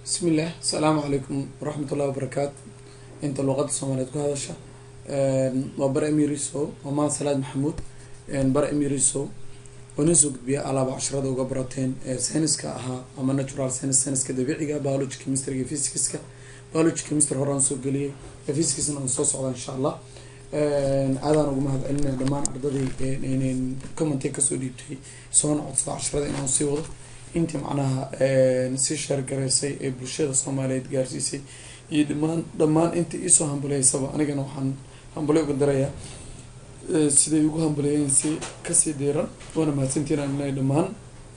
bismillaah asalaamu calaykum waraxmat ullahi wabarakaatu inta luuqada soomaaliyeed ku hadasha waa bare emiriso waa mahad salaad maxamuud bare emiriso oo nin soo gudbiya alaaba casharada uga barateen sayniska ahaa ama natural science sayniska dabiiciga biology chemistryga physicska biology chemistry horaan soo geliyay physicskna aan soo socda insha allah aadaan ugu mahad celinaya dhammaan ardadii commenty kasoo dhiibtay soona codsada casharada inaan sii wado intii macnaha si sheergaraysay ee bulshada soomaaliyeed gaarsiisay iyo dhamaan dhammaan intii iisoo hambuleysaba anigana waxaan hambule uga darayaa siday ugu hambuleeyeen si kasii diiran waana mahadsantiin inay dhammaan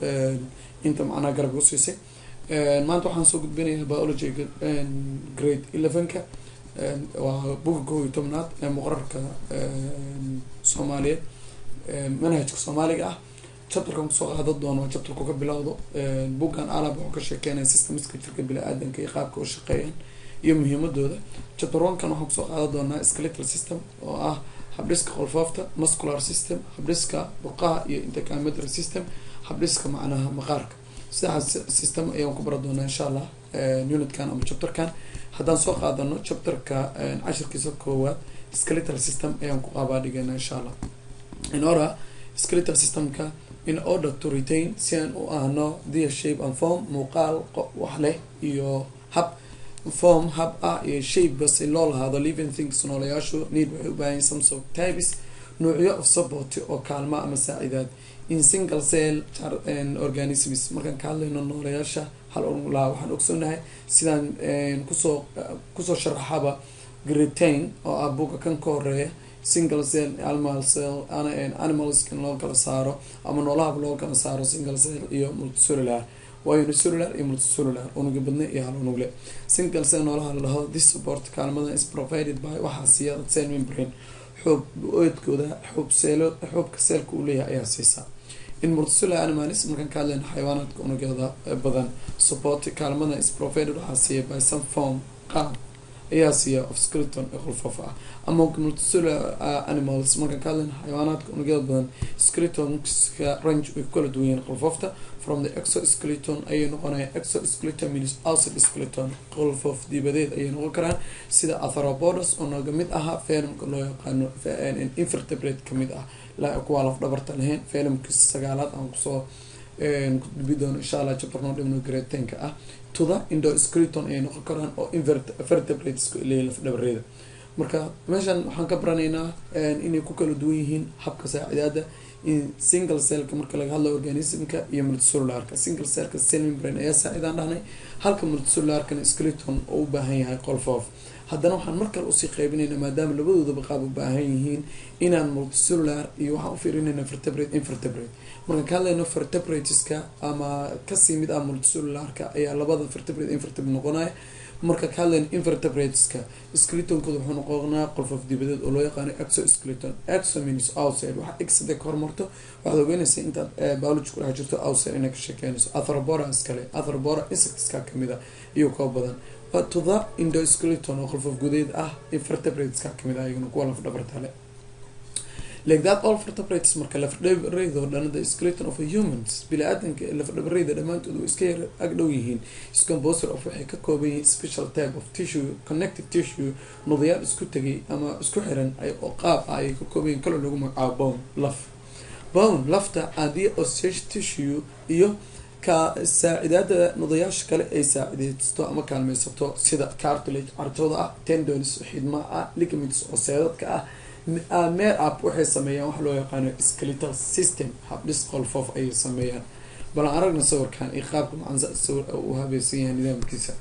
inta macnaha garab u siisay maanta waxaan soo gudbinayaa biologyga grade elevenka waa buga kow iyo tobnaad ee muqararka soomaaliyeed manhajka soomaaliga ah chapterkan kusoo qaadan doono chapterku ka bilowdo buggan alab wuxuu ka sheekeynaya systemska jirka bini-aadanka iyo qaabka u shaqeeyaan iyo muhiimadooda chapter one kan waxaan kusoo qaadan doonaa skeletal system oo ah habdhiska qolfoofta muscular system habdhiska burqaha iyo intercametry system habdhiska macnaha maqaarka sidaas system ayaan ku bara doonaa insha allah unitkan ama chapterkan haddaan soo qaadano chapterka cashirkiisa koowaad skeletal system ayaan ku qaabaa dhigana insha allah in ora skeletal systemka in order to retain si aan u ahno dia shape and form muuqaal wax leh iyo hab form hab ah iyo shape base loo lahaado living things noolayaashu need waxay u baahan some sort types noocyo of support oo kaalma ama saacidaad in single cell organisms markaan ka hadlayno noolayaasha hal laha waxaan ogsoonahay sidaan kusoo kusoo sharaxaba gretain oo ah buga kan ka horeeya single cell animal cell animals in loo kala saaro ama noolahaba loo kala saaro single cell iyo multicellular waa unicellular iyo multicellular unuga badne iyo hal unugle single cell noolaha lalaho this support kaalmada is provided by waxaa siiya cell membrane xoob oodkooda xoob seelo xoobka seelka uu leeyahay ayaa siisaa in multicellular animals markaan ka hadlayno xayawaanaadka unugyada badan support kaalmada is provided waxaa siiya by some form qaab ayaa siiya of skeleton ee qolfoof ah ama multicellular animals markaan ka hadlayna xayawaanaadka unugyada badan skeletonska range way ku kala duwan yihiin qolfoofta from the exoskeleton ayay noqonaya exoskeleton means outside skeleton qolfoof dibadeed ayay noqon karaan sida atheropods oo naga mid ahaa filmka loo yaqaano invertebrate kamid ah kuwaa laf dhabarta lahayn filmka sagaalaad aan kusoo kudbi doono insha allah chapter noo dhimno gretenka ah tuda indoskeleton ayay noqon karaan oo invertebrates leeya laf dhabareeda marka meeshan waxaan ka baranaynaa inay ku kala duwan yihiin habka saacidaada in single cellka marka laga hadlo organismka iyo multicellularka single cellka cell membrane ayaa saacidaan dhahnay halka multicellularkana skeleton oo u baahan yahay qolfoof haddana waxaan markale usii qaybinayna maadaama labadoodaba qaab u baahan yihiin inaan multicellular iyo waxaan ufiirinayna vertebrate invertebrate markaan ka hadlayno vertebrateska ama kasii mid ah multicellularka ayaa labada vertebrate invertebrate noqonaya marka ka hadlayno invertebrateska skeletonkooda wuxuu noqonaa qolfof dibadeed oo loo yaqaano exoskeleton exomins outside waxa exade ka hormarto waxaad ogeynaysa intaad biology ku dhex jirto outside inay ka sheekeynayso atherobora iskale atherobora insectska kamid a iyo koo badan to the indoskeleton oo qolfof gudeed ah invertebrateska kamid ah iyaguna kuwa laf dhabartale like that all vertebrates marka lafdhabareydo dhan the skeleton of a humans bili-aadanka lafdhabareyda dhammaantood way iska yar agdhow yihiin scomposer of waxay ka kooban yihiin special type of tissue connective tissue nudayaal isku tegay ama isku xiran oo qaab ah ayay ka kooban yihin kaloo lagu magacaabo bone laf bone lafta adii osage tissue iyo ka saacidaada nudayaasha kale ay saacideysto ama kaalmeysato sida cartilage cartooda ah tendons xidma ah ligaments oo seedadka ah meer up waxay sameeyaan waxa loo yaqaano skeletal system habdhis qolfoof ayay sameeyaan balan aragna sawirkan iyo qaabka macansa sawir u habaysan yahay nidaamkiisa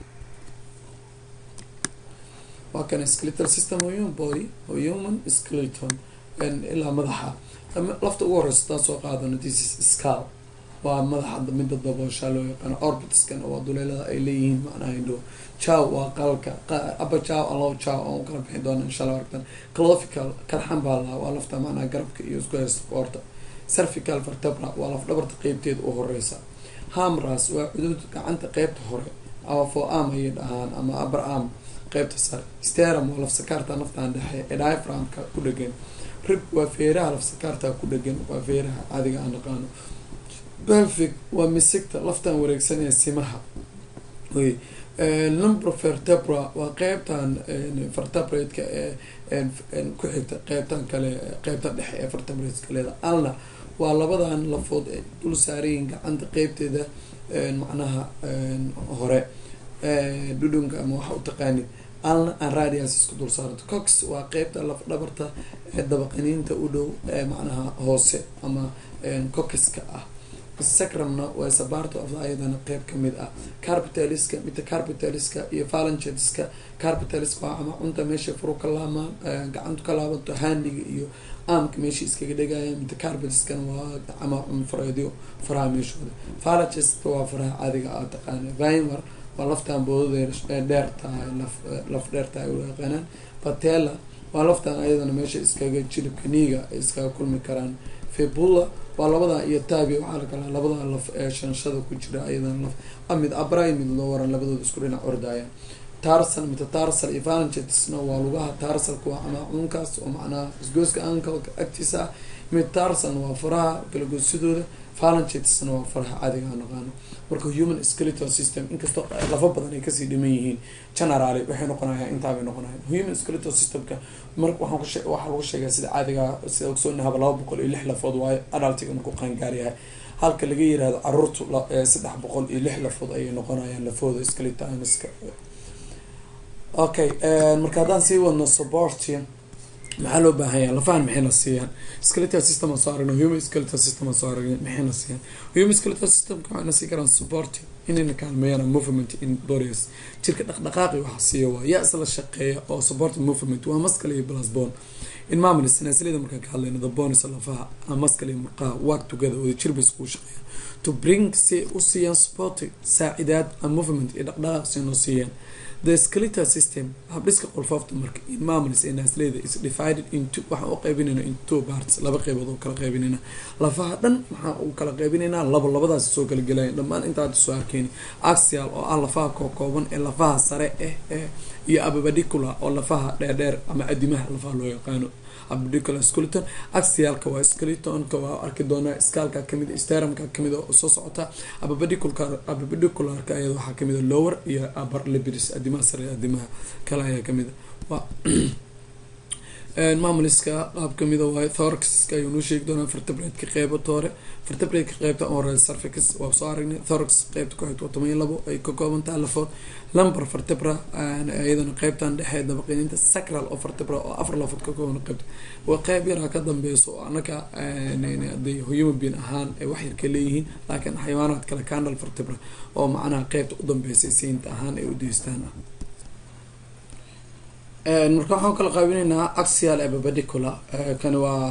waa kan skeletal system oo human body oo human skeleton ilaa madaxa lafta ugu horeysa taan soo qaadano this is scal waa madaxa midda daboosha loo yaqaano orbitskan waa duleelada ay leeyihiin macnaha indho jaw waa qalka aba jaw alow jaw aan u kala bixi doona insha alla aragtan clovical karxan baa lahaa waa lafta macnaha garabka iyo isku haysta qoorta cervical vertebra waa laf dhabarta qeybteeda u horeysa hamras waa cuduud gacanta qeybta hore ama fo am ayay dhahaan ama abar am qeybta sare sterum waa lafsakaarta naftaan dhexe ee diaframka ku dhegan rib waa feeraha lafsakaarta ku dhegan waa feeraha caadiga aan naqaano belfic waa misigta laftan wareegsan ee simaha oy number vertebra waa qeybtan vertebrate-ka ee ku xigta qeybtan kale qeybta dhexe ee vertebrate kaleeda alna waa labadan lafood ee dul saarayiin gacanta qeybteeda macnaha hore dhudhunka ama waxa u taqaanid alna an radius isku dul saarto cox waa qeybta laf dhabarta ee dabaqaniinta u dhow ee macnaha hoose ama coxiska ah sacrumna waa sabarto of ayadana qeyb kamid ah carpitaliska midda carpitaliska iyo phalangeska carpitaliska waa ama cunta meesha furu ka laamaan gacantu ka laabanto handiga iyo aamka meesha iskaga dhegaya midda carpitaliskana waa ama cunfareedyo faraha meeshooda phalangeska waa faraha caadiga a taqaana vimer waa laftaan boodada dheer tahay laf laf dheer tahay u yaqaanaan patella waa laftaan ayadana meesha iskaga jilibka niiga ay iskaga kulmi karaan febula waa labada iyo taabi waxaa la kalaa labada laf ee shanshada ku jira ayadana laf amid abray mid loo waran labadooda isku dhinac ordaya tarsal mita tarsal iyo phalangetesna waa lugaha tarsalka waa amaacuunkaas oo macnaha isgooska ankalka agtiisa ah mid tarsalna waa faraha kalagoodsidooda phalangetesna waa faraha caadiga a naqaano marka human skeletal system inkastoo lafa badan ay kasii dhiman yihiin generally waxay noqonayaan intaabay noqonayan human skeletal systemka mar waxaan ku waxaa lagu sheegaa sida caadiga sida ogsoonahaba laba boqol iyo lix lafood waayo adaltiga markuu qaangaar yahay halka laga yirahdo caruurtu saddex boqol iyo lix lafood ayay noqonayaan lafooda skeletonska okay marka haddaan sii wadno supporti maxaa loo baahan yaha lafahan maxayna siiyaan skeletal system aan soo aragna human skeletal system aan soo aragna maxayna siiyaan human skeletal systemka waxayna sii karaan supporti inayna kaalmeeyaan movement in bodies jirka dhaqdhaqaaqi waxa siiya waa yaa isla shaqeeya oo support movement waa muscle iyo plus bone in maamulist sinaasilada markaan ka hadlayno the bones lafaha muscle iyo murqaha work together wada jir bay iskugu shaqeeyaan to bring si u siiyaan support saacidaad and movement iyo dhaqdhaqaaq si noo siiyaan the skeletal system habdhiska qolfoofta marka in maamulist ee naasleyda is divided into waxaan u qaybinayna in two parts laba qeybood oo kala qaybinayna lafaha dhan maxaa u kala qaybinaynaa labo labadaas soo kala gelaya dhammaan intaad soo arkeyni axial oo ah lafaha kookooban ee lafaha sare eh ee iyo ababadicula oo lafaha dheerdheer ama adimaha lafaha loo yaqaano abadicular skeleton axialka waa skeletonka waa arki doonaa skaalka kamid sterumka kamid oo soo socota ababadiculka ababadicularka ayada waxaa kamid a lower iyo upper libids adimaha sare adimaha kale ayaa kamid a waa maamuliska qaab kamida waayo thorxka ayuu noo sheegi doonaa vertebrate-ka qeybata hore vertebrate-ka qeybta oral surfax waa soo aragnay thorx qeybta ku xigta waa toban iyo labo ay ka koobantaha lafood lumber vertebra iyadana qeybtan dhexe dabaqiniinta sacral oo vertebra oo afar lafood ka kooban qeybta waa qeyb yaraa ka dambeyso oo anaka haday human being ahaan ay wax yar ka leeyihiin laakiin xayawaanaad kale candal vertebra oo macnaha qeybta u dambeysay siinta ahaan ay u deystaan ah marka waxaan kala qaabinaynaa axial ababadicula kani waa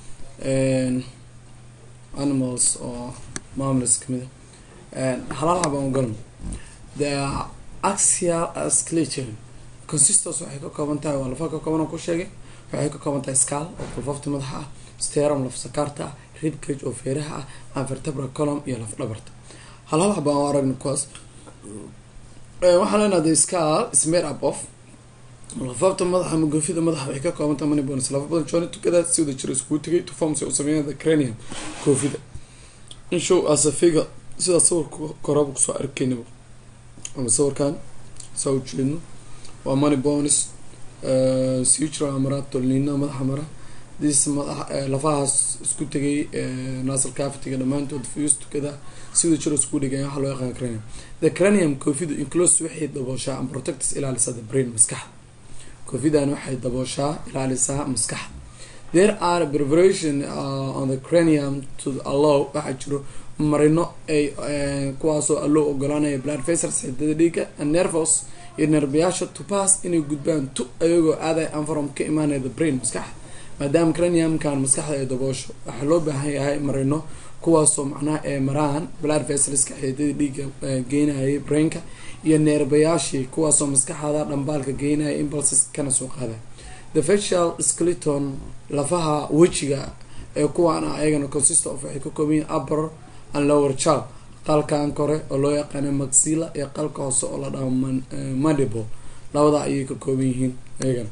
animals oo maamulus kamida halal habaan ugalno the axial skeleton consistence waxay ka kooban tahay waa lafa ka kooban ku sheegay waxay ka kooban tahay scal oo kulfafta madaxa ah sterum lafsakaarta ah ribcage oo feeraha ah anvertebra colum iyo laf dhabarta halhal habaan u aragna kuwaas waxaan leenaha the scal is made up of lafaafta madaxa ama goofida madaxa waxay ka koobantaha manibons lafa badan jooni tukada si wada jira iskugu tegay to form si u sameeya the cranium goofida in show as a figure sidaa sawirka koraba kusoo arkeynaba ama sawirkan saa u jeedno waa money bonis sutra mara tolnina madaxa mara dis madax lafahaas isku tegay nasal cavitiga dhammaantood fuse tukada sida jiro isku dhigaya waxaa loo yaqaan cranium the cranium covidu inclose waxay dabooshaa and protects ilaalisa the brain maskaxda covidan waxay dabooshaa ilaalisaa maskaxda there are preparation uh, on the cranium to allow waxaa jiro marino ay kuwaasoo allow ogolaanaya blood vessels xidada dhiiga and nervos iyo nerbayaasha to pass inay gudbaan tu ayagoo aaday anfarom ka imaanaya the brain maskaxda maadaama craniumkan maskaxda ay daboosho waxaa loo baahan yahay marino kuwaasoo macnaha ay maraan blood vesselska xidada dhiiga geynayay brainka iyo neerbayaashii kuwaasoo maskaxda dhambaalka geynaya impulses kana soo qaada the facial skeleton lafaha wejiga ee kuwaana ayagana consist of waxay ka kooban yihin upper and lower jaw qalkan kore oo loo yaqaana maxilla iyo qalka hoose oo la dhaho mandible labada ayay ka kooban yihiin ayagana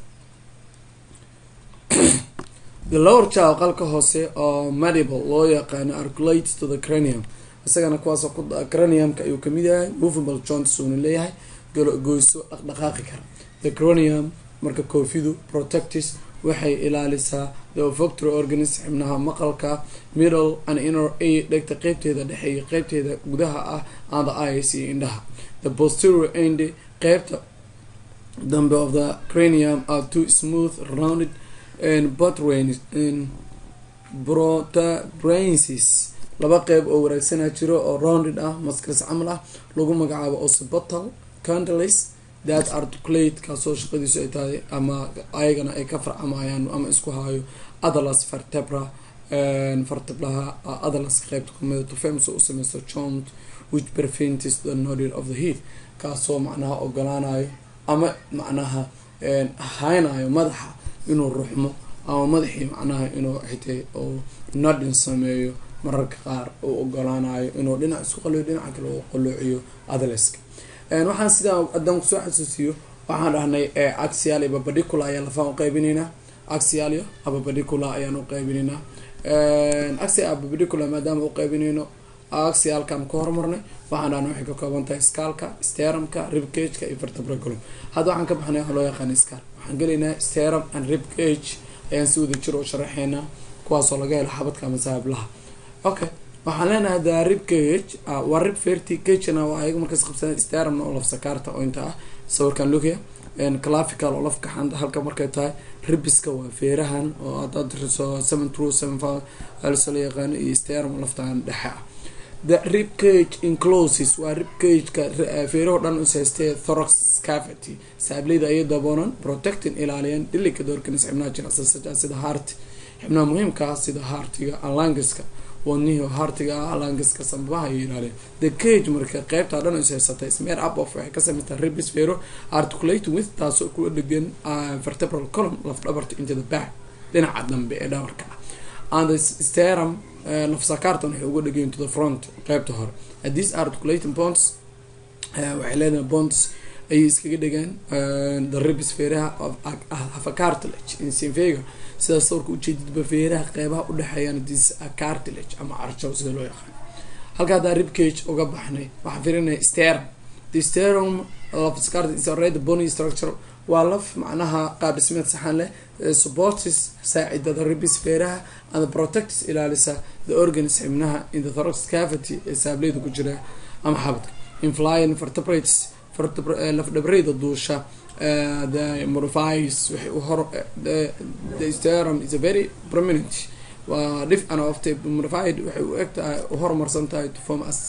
the lower jaw qalka hoose oo mandible loo yaqaano arculate to the cranium isagana kuwaasoo ku craniumka ayuu kamid yahay movable joints uuna leeyahay goyso dhaqdhaqaaqi kara the cranium marka koofidu protectis waxay ilaalisaa the olfactory organism xibnaha maqalka middle and inner a dhegta qeybteeda dhexe iyo qeybteeda gudaha ah and the eyes iyo indhaha the posterior end qeybta dambe of the cranium are two smooth rounded and butrains and protuberances laba qeyb oo waraagsanaa jiro oo rounded ah maskris camal ah lagu magacaabo occipital candilis that articulate kaasoo shaqadiisu ay tahay ama ayagana ay ka farcamayaan ama isku haayo adalas vertebra vertebraha adalas qeybta kumida tufems u sameysto joint which prevents the nodding of the head kaasoo macnaha ogolaanayo ama macnaha haynayo madaxa inuu ruxmo ama madaxii macnaha inuu xitay oo nodding sameeyo mararka qaar uu ogolaanayo inuu dhinac isku qaliyo dhinaca kale uu qaloociyo adaleska waxaan sidaa haddaan kusoo xasuusiyo waxaan dhahnay axial iyo babadicula ayaa lafaan uqeybinaynaa axial iyo ababadicula ayaan uqeybinaynaa axial ababadicula maadaama uqeybinayno axialkan ka hormarnay waxaan dhahnay waxay ka kooban tahay skaalka steramka ribcageka iyo vertebraculum hadda waxaan ka baxnay waxaa loo yaqaana scal waxaan gelaynaa steram and ribcage ayaan si wada jir oo sharaxeynaa kuwaasoo laga helo xabadka ama saablaha okay waxaan leenahay the rib cage waa rib ferty cagena waa ayaga markaas qabsana staramna oo lafsakaarta oo inta ah sawirkan lugia clavical oo lafka xanta halka markay tahay ribiska waa feerahan oo hadaad riso seven true seven five also la yaqaano iyo staram laftaan dhexe ah the rib cage incloses waa rib cageka feeraho dhan is haystee thorax cavity saableyda ayay daboonan protecting ilaaliyan delicate organism xibnaha jilicsan sida heart xibnaha muhiimka ah sida heartiga alangiska wadnihii hartiga ah langiska sambaha ay ilaaliyan the cage marka qeybtaa dhan is haysatay smear up of waxay ka sameystaa ribis fero articulating with taasoo ku dhegan vertebral column laf dhabarta into the back dhinaca dambe ee dhabarka ah and the sterum lafsakaartan waxay uga dhegayin to the front qeybta hore these articulating bonds waxay leedahay bonds ayay iskaga dhegaan the ribis feeraha of a cartilage in sinvega sidaas sawirka ujeedidba feeraha qeybaha udhexeeyaan dis cartilage ama arjow sida loo yaqaan halka haddaa ribcage uga baxnay waxaan firinaya sterum the sterum lafsakaart bony structure waa laf macnaha qaab dhismeed saxan leh supportis saacidada ribis feeraha and protectis ilaalisa the organs xibnaha in the thorax cavity ee saableyda ku jira ama xabadka inflying vertebrates lafdhabreyda duusha the modifies waxay uhor the sterum is a very prominent waa dhif an ofte modified waxay u eg tahay uhorumarsan tahay to form as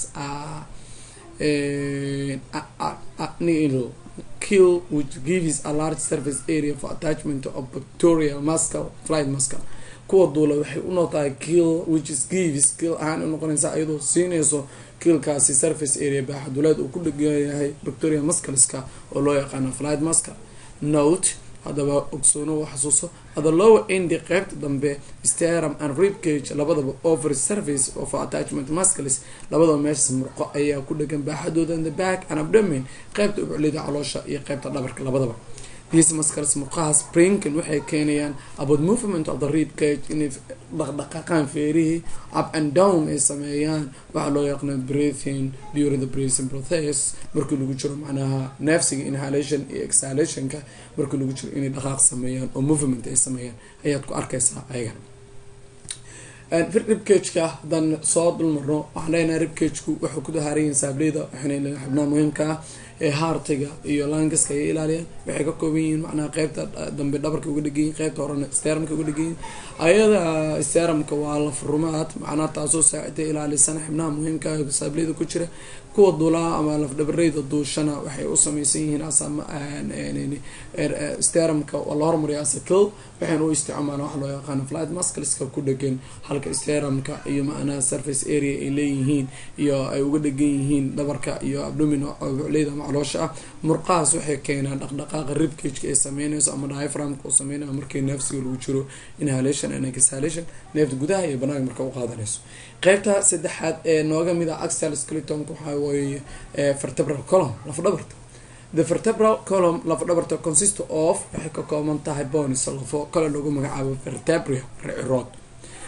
needle kill which gives a large surface area for attachment of bacterial muscle flight muscle kuwa duula waxay unoqtahay kill which is gives kill ahaan unoqonaysa iyadoo siinayso kiilkaasi surface area baaxaduleed uu ku dheganyahay bacteria muscleska oo loo yaqaano flight muscle note haddaba ogsoono u xasuuso ada lower endi qeybta dambe sterum and rib cage labadaba over surface of attachment muscles labadaba meeshas murqo ayaa ku dhegan baaxadooda in the back and abdomen qeybta ubuclida caloosha iyo qeybta dhabarka labadaba these muscles murqahaas brinkin waxay keenayaan about movement of the rib cage inay dhaqdhaqaaqaan feerihii up and down ay sameeyaan waxaa loo yaqaana breathing during the breathing process markii lagu jiro macnaha neefsiga inhalation iyo exhalationka markii lagu jiro inay dhaqaaq sameeyaan oo movement ay sameeyaan ayaad ku arkaysaa ayagan ribcageka haddaan soo dulmarno waxaan leenahay ribcageku wuxuu ku dahaarayihin saableyda waxayna xibnaha muhiimka ah ee haartiga iyo langaska ay ilaaliyaan waxay ka kooban yihiin macnaha qeybta dambe dhabarka uga dheganyihin qeybta horena steramka uga dheganyihin ayada steramka waa lafrumaad macnaha taasoo saacida ilaalisana xibnaha muhiimka ah saableyda ku jira kuwa duulaa ama lafdhabareyda duushana waxay u sameysan yihiin steramka waa la hormariya asakil waxayna u isticmaalaan waxa loo yaqaano flight muscleska ku dhegan halka steramka iyo macnaha surface area ay leeyihiin iyo ay uga dhegan yihiin dhabarka iyo abdomin bucleyda ama caloosha ah murqahaas waxay keenaan dhaqdhaqaaqa ribcageka ay sameynayso ama diaframka uu sameynayo markii neefsiga lagu jiro inhalation and exhalation neefta gudaha iyo banaanka marka u qaadanayso qeybta saddexaad ee nooga mid ah axial skeletonka waxaa weeye vertebral column lafdhabarta the vertebral column lafdhabarta consist of waxay ka kooban tahay bonis lafo kale lagu magacaabo vertebria ricirood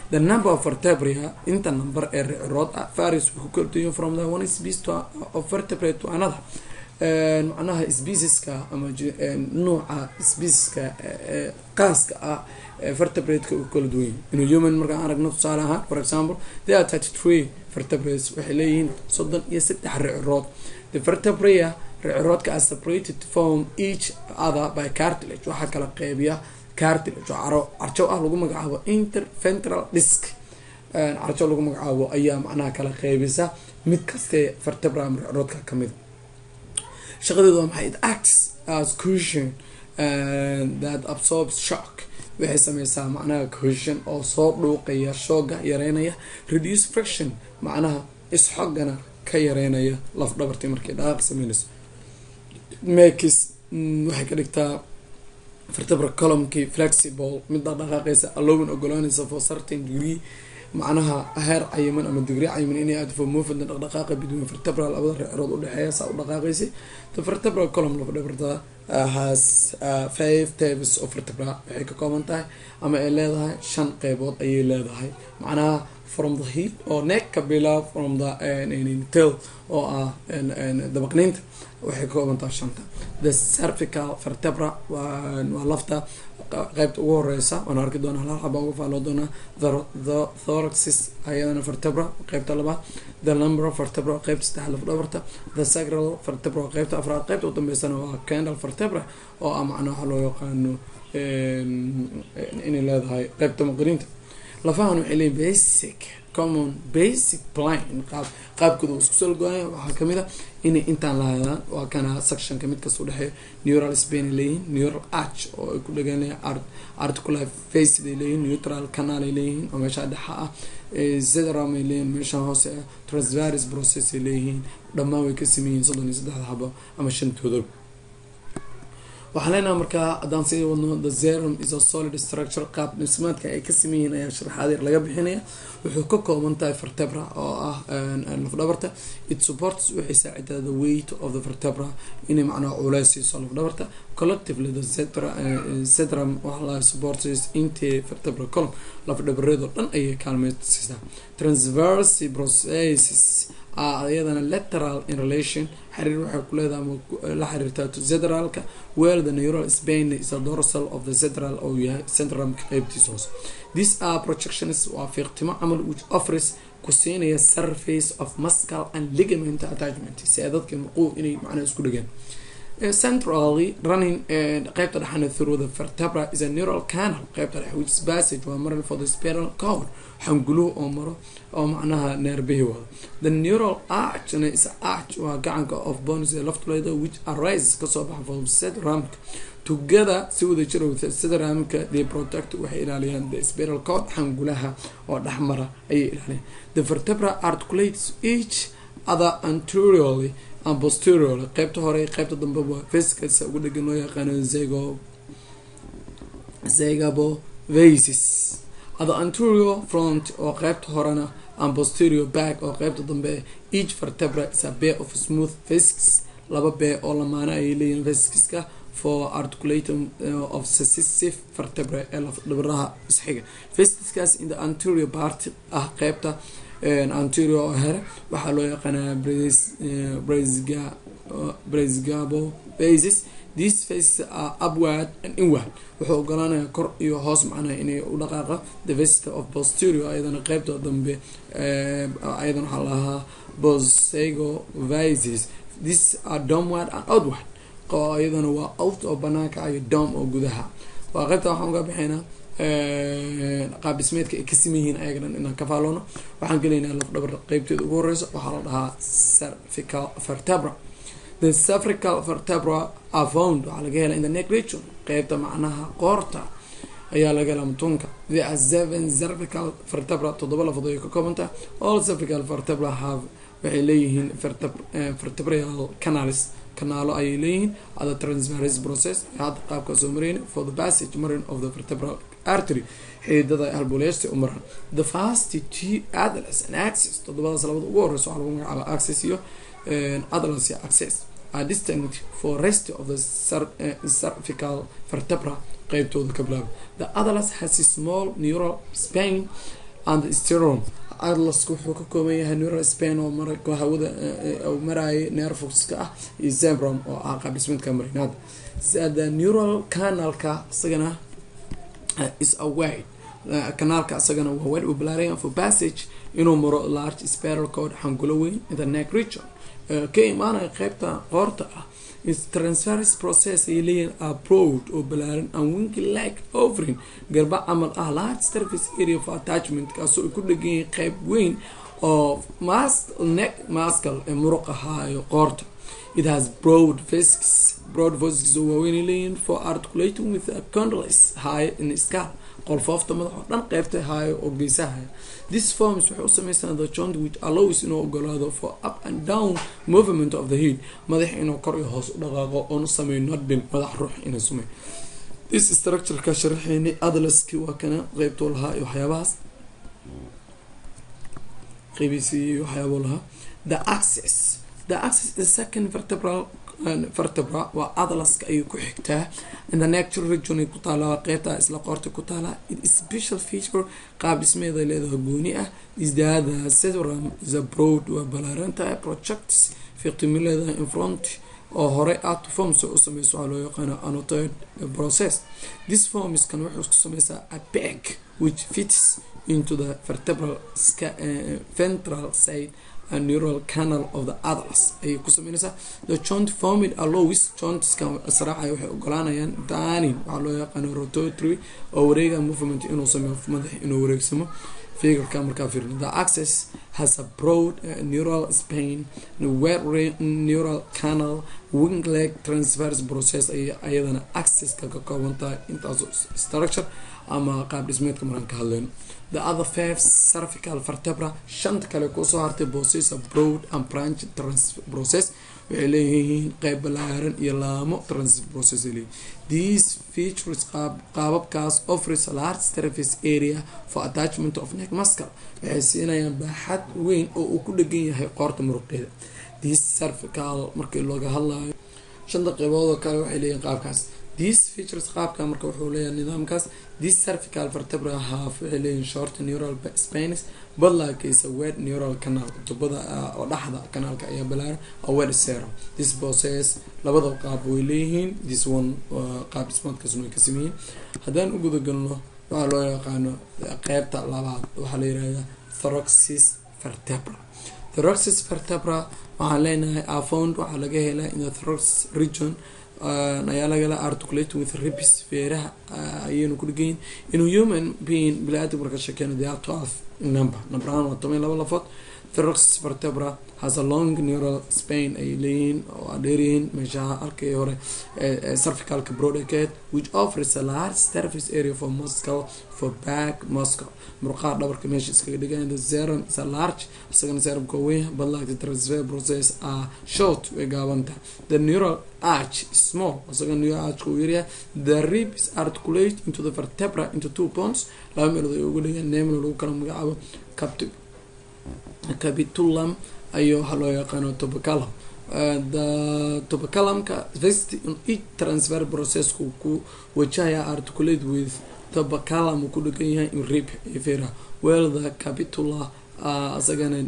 the number of vertebria inta number ee ricirood ah varies wuxuu kala duwan from the one species to of vertebrate to another macnaha specieska ama nuuca specieska qaaska ah vertebrate-ka uu kala duwan yahay inuu human markaan aragno tusaale ahaan for example there are thirty three vertebrates waxay leeyihiin soddon iyo saddex ricirood the vertebria riciroodka are separated from each other by cartilage waxaa kala qeybiya cartilage oo caro carjo ah lagu magacaabo interventral disc carjo lagu magacaabo ayaa macnaha kala qeybisa mid kastee vertebra ama riciroodka kamida shaqadeedu waa maxay it acts as cushion that absorbs shock waxay sameysaa macnaha cushion oo soo dhuuqaya shooga yareynaya reduce friction macnaha isxogana ka yareynaya laf dhabartii markay dhaqaaq sameynayso makis waxay ka dhigtaa vertebra columkii flexible midda dhaqaaqeysa allowin ogolaanaysa for certain degree macnaha heer cayiman ama digri cayiman inay aad for movement dhaqdhaqaaqa between vertebral labada ricirood udhexeeya saa u dhaqaaqaysay the vertebral column laf dhabarta has five types of vertebra waxay ka kooban tahay ama ay leedahay shan qeybood ayay leedahay macnaha from the hip oo neck kabila from the tail oo ah dabaqniinta waxay ka kooban tahay shanta the cervical vertebra waa lafta qeybta ugu horeysa waan arki doonaa hal xaba uga faaloo doonaa the thoraxis ayadana vertebra qeybta labaad the number of vertebra qeybta saddex laf dhabarta the sacral vertebra qeybta afraad qeybta udambeysana waa candle vertebra oo ah macnaa waxaa loo yaqaano inay leedahay qeybta maqriinta lafahan waxay leeyihin basic common basic plan qaab qaabkooda waa isku soo go-aya waxaa kamid a inay intaan lahaadaan waa kana sectionka mid kasta udhexeeya neural spain ay leeyihiin neural arch oo ay ku dheganayan articular faced ay leeyihin neutral canal ay leeyihiin oo meesha dhexa ah zedram ay leeyihin meesha hoose ah transvaris process ay leeyihiin dhammaan way ka sameeyihiin soddon iyo saddexda xabo ama shantooda waxaan leenaha markaa haddaan sii wadno the zerum is a solid structure qaab dhismaadka ay ka sameeyihiin ayaa sharaxaadeer laga bixinaya wuxuu ka kooban tahay vertebra oo ah lafdhabarta it supports waxay saacidaa the weight of the vertebra inay macnaha culeys siiso lafdhabarta collectively the cetrum waxaa supports inti vertebra column lafdhabareedoo dhan ayay kaalmeysiisaa transverse processes iyadana lateral in relation xiriir waxay ku leedahay ama la xiriirtaa to zedralka where the neural spain is a dorsal of the zedral oo yahay centrumka qeybtiisa hoose these are projections waa fiiqtimo camal which offers ku siinaya surface of muscle and ligament attachment si ay dadka murquhu inay macnaha isku dhegaan centrally running qeybta dhexana through the vertebra is a neural canal qeybta dhex which passage waa maran for the spiral cord xanguluhu oo maro oo macnaha neerbihi wado the neural archna is arch waa gacanka of bones ee laftuleeda which arises kasoo baxa from sedramka together si wada jiro sedramka they protect waxay ilaaliyaan the spiral cord xangulaha oo dhexmara ayay ilaaliyaan the vertebra articulates each other anteriorly and posteriorly qeybta hore qeybta dambe waa vesicalsa ugu dhegan loo yaqaano zego zegabovasis the anterior front oo qeybta horena and posterior back oo qeybta dambe each vertebra is a pair of smooth vesicles laba bee oo lamaana ayay leeyihin vesicleska for articulatum uh, of successive vertebra ee lafdhabaraha isxiga vesicleskaas in the anterior part ah qeybta anterior oo here waxaa loo yaqaanaa brazgabo basis these faces are upward and inward wuxuu ogolaanaya kor iyo hoos macnaha inay u dhaqaaqa the vesta of posterior ayadana qeybta dambe ayadan waxaa lahaa bosego vises these are domward and outward ayadana waa out oo banaanka iyo dom oo gudaha waa qeybta waxaan uga bixaynaa qaab dhismeedka ay ka siman yihiin ayaga dhan inaan ka faaloono waxaan gelaynaa lafdhabar qeybteeda ugu horeysa waxaa la dhahaa cervical vertebra the cervical vertebra are found waxaa laga helaa in the neck region qeybta macnaha qoorta ayaa laga helaa mutunka the are seven cervical vertebra toddoba lafood ay ka koobantaha all cervical vertebra have waxay leeyihiin vertebral canals kanaalo ayay leeyihiin ada transverse process hadda qaabka soo mareyna for the passage marin of the vertebral artery xididada halbuleysta u maran the fast t atlas and access todobadaas labada ugu horeysa waxaa lagu magacaaba access iyo atlas iyo access are distinct for rest of the cervical vertebra qeybtooda ka bilaaba the atlas has a small neural spain and the sterom atlaska wuxuu ka kooban yahay neural span oo mar hawada maraya nerfoxka ah iyo zebron oo ah qaabdhismeedka marinaada the neural canalka isagana is a wide kanaalka isagana waa wide balaaran for passage inuu maro large spiral code xangulo weyn in the neck region ka imaanaya qeybta qoorta ah is transference process ay leeyihin abroad oo balaaran and winky like offering garba camal ah large surface area for attachment kaasoo ay ku dhegan yihiin qeyb weyn oo mas neck mascal ee muruq ahaayo qoorta it has broad vesicles broad vesicles oo waaweyn ay leeyihin for articulating with a condylus high in scalp qolfoofta madax oo dhan qeybta haayo oo geesahaya this forms waxay u sameysaan the joint which allows inuu ogolaado for up and down movement of the head madax inuu kor iyo hoos u dhaqaaqo oonu sameeyo nodbin madax ruux inuu sameeyo this structureka sharaxeynay adlaski waa kana qeybtuu lahaa iyo waxyaabahaas qeybiisi iyo waxyaabuu lahaa the access the access the second vertebral vertebra waa atlaska ayay ku xigtaa in the natural region ay ku taalaa qeybta isla qoorta ku taalaa it is special feature qaab dhismeeda leedaha gooni ah isdaada serum is abroad waa balaarantahay projects fiqtimi leedahay in front oo horey aad forms u sameyso waxaa loo yaqaano annotated process this forms kan wuxuu isku sameysaa a bag which fits into the vertebral uh, ventral side a neural canal of the atlas ayay ku sameynaysaa the joint formid allows jointskan israacaya waxay ogolaanayaan danin waxaa loo yaqaano rotatory oo wareega movement inuu sameeyo madax inuu wareegsamo figurka markaa fiirno the access has a broad uh, neural spain wet neural canal wing leg transverse process ay ayadana accesska ka kooban tahay intaas structure ama qaab dhismeedka markaan ka hadlayno the other five cervical vertebra shanta kale kusoo hartay process broad and branch trans process waxay leeyihiin qeyb balaaran iyo laamo trans process ay leeyihin these features qaab qaababkaas offers a large surface area for attachment of neck muscle waxay siinayaan baaxad weyn oo uu ku dhegan yahay qoorta muruqeeda these cervical markii looga hadlayo shanta qeybood oo kale waxay leeyihin qaabkaas these features qaabka marka wuxuu leeyahay nidaamkaas this cervical vertebra half waxay leeyihin short neural spines badlaakaysa wed neural canal tubada oo dhaxda kanaalka ayaa balaaran oo wed serum this process labada qaab way leeyihiin this one qaab dhismaadkaasna way ka sameeyeen haddaan u gudagalno waxaa loo yaqaano qeybta labaad waxaa la yirahdaa thoraxis vertebra thoraxis vertebra waxaan leenahay afound waxaa laga helaa in the thorax region ayaa lagala articulating with ribs feeraha ayaynu ku dhigayin inuu human being bili-aadam marka sheekeyno they are twelve number number ahaan waa toban laba lafood thorax vertebra has a long neural spain ay leeyihiin oo aa dheeryihiin meeshaha halkii hore cervicalka broadcad which offers a large surface area for muscle for back muscle murqaha dhabarka meesha iskaga dhigayan the serum is a large isagana serumka weyn but like the transfer process are short way gaabantahay the neural arch is small isagana neural archka uu yaryahay the rib is articulate into the vertebra into two bones laba meelood ay ugu dhigaan nemlo lagu kala magacaabo capti capitulum ayo waxaa loo yaqaano tobacalam the tobacalamka vest each transfer processku ku wajahaya articulate with tobacalam uu ku dhegan yahay in rib fera well the capitula isagana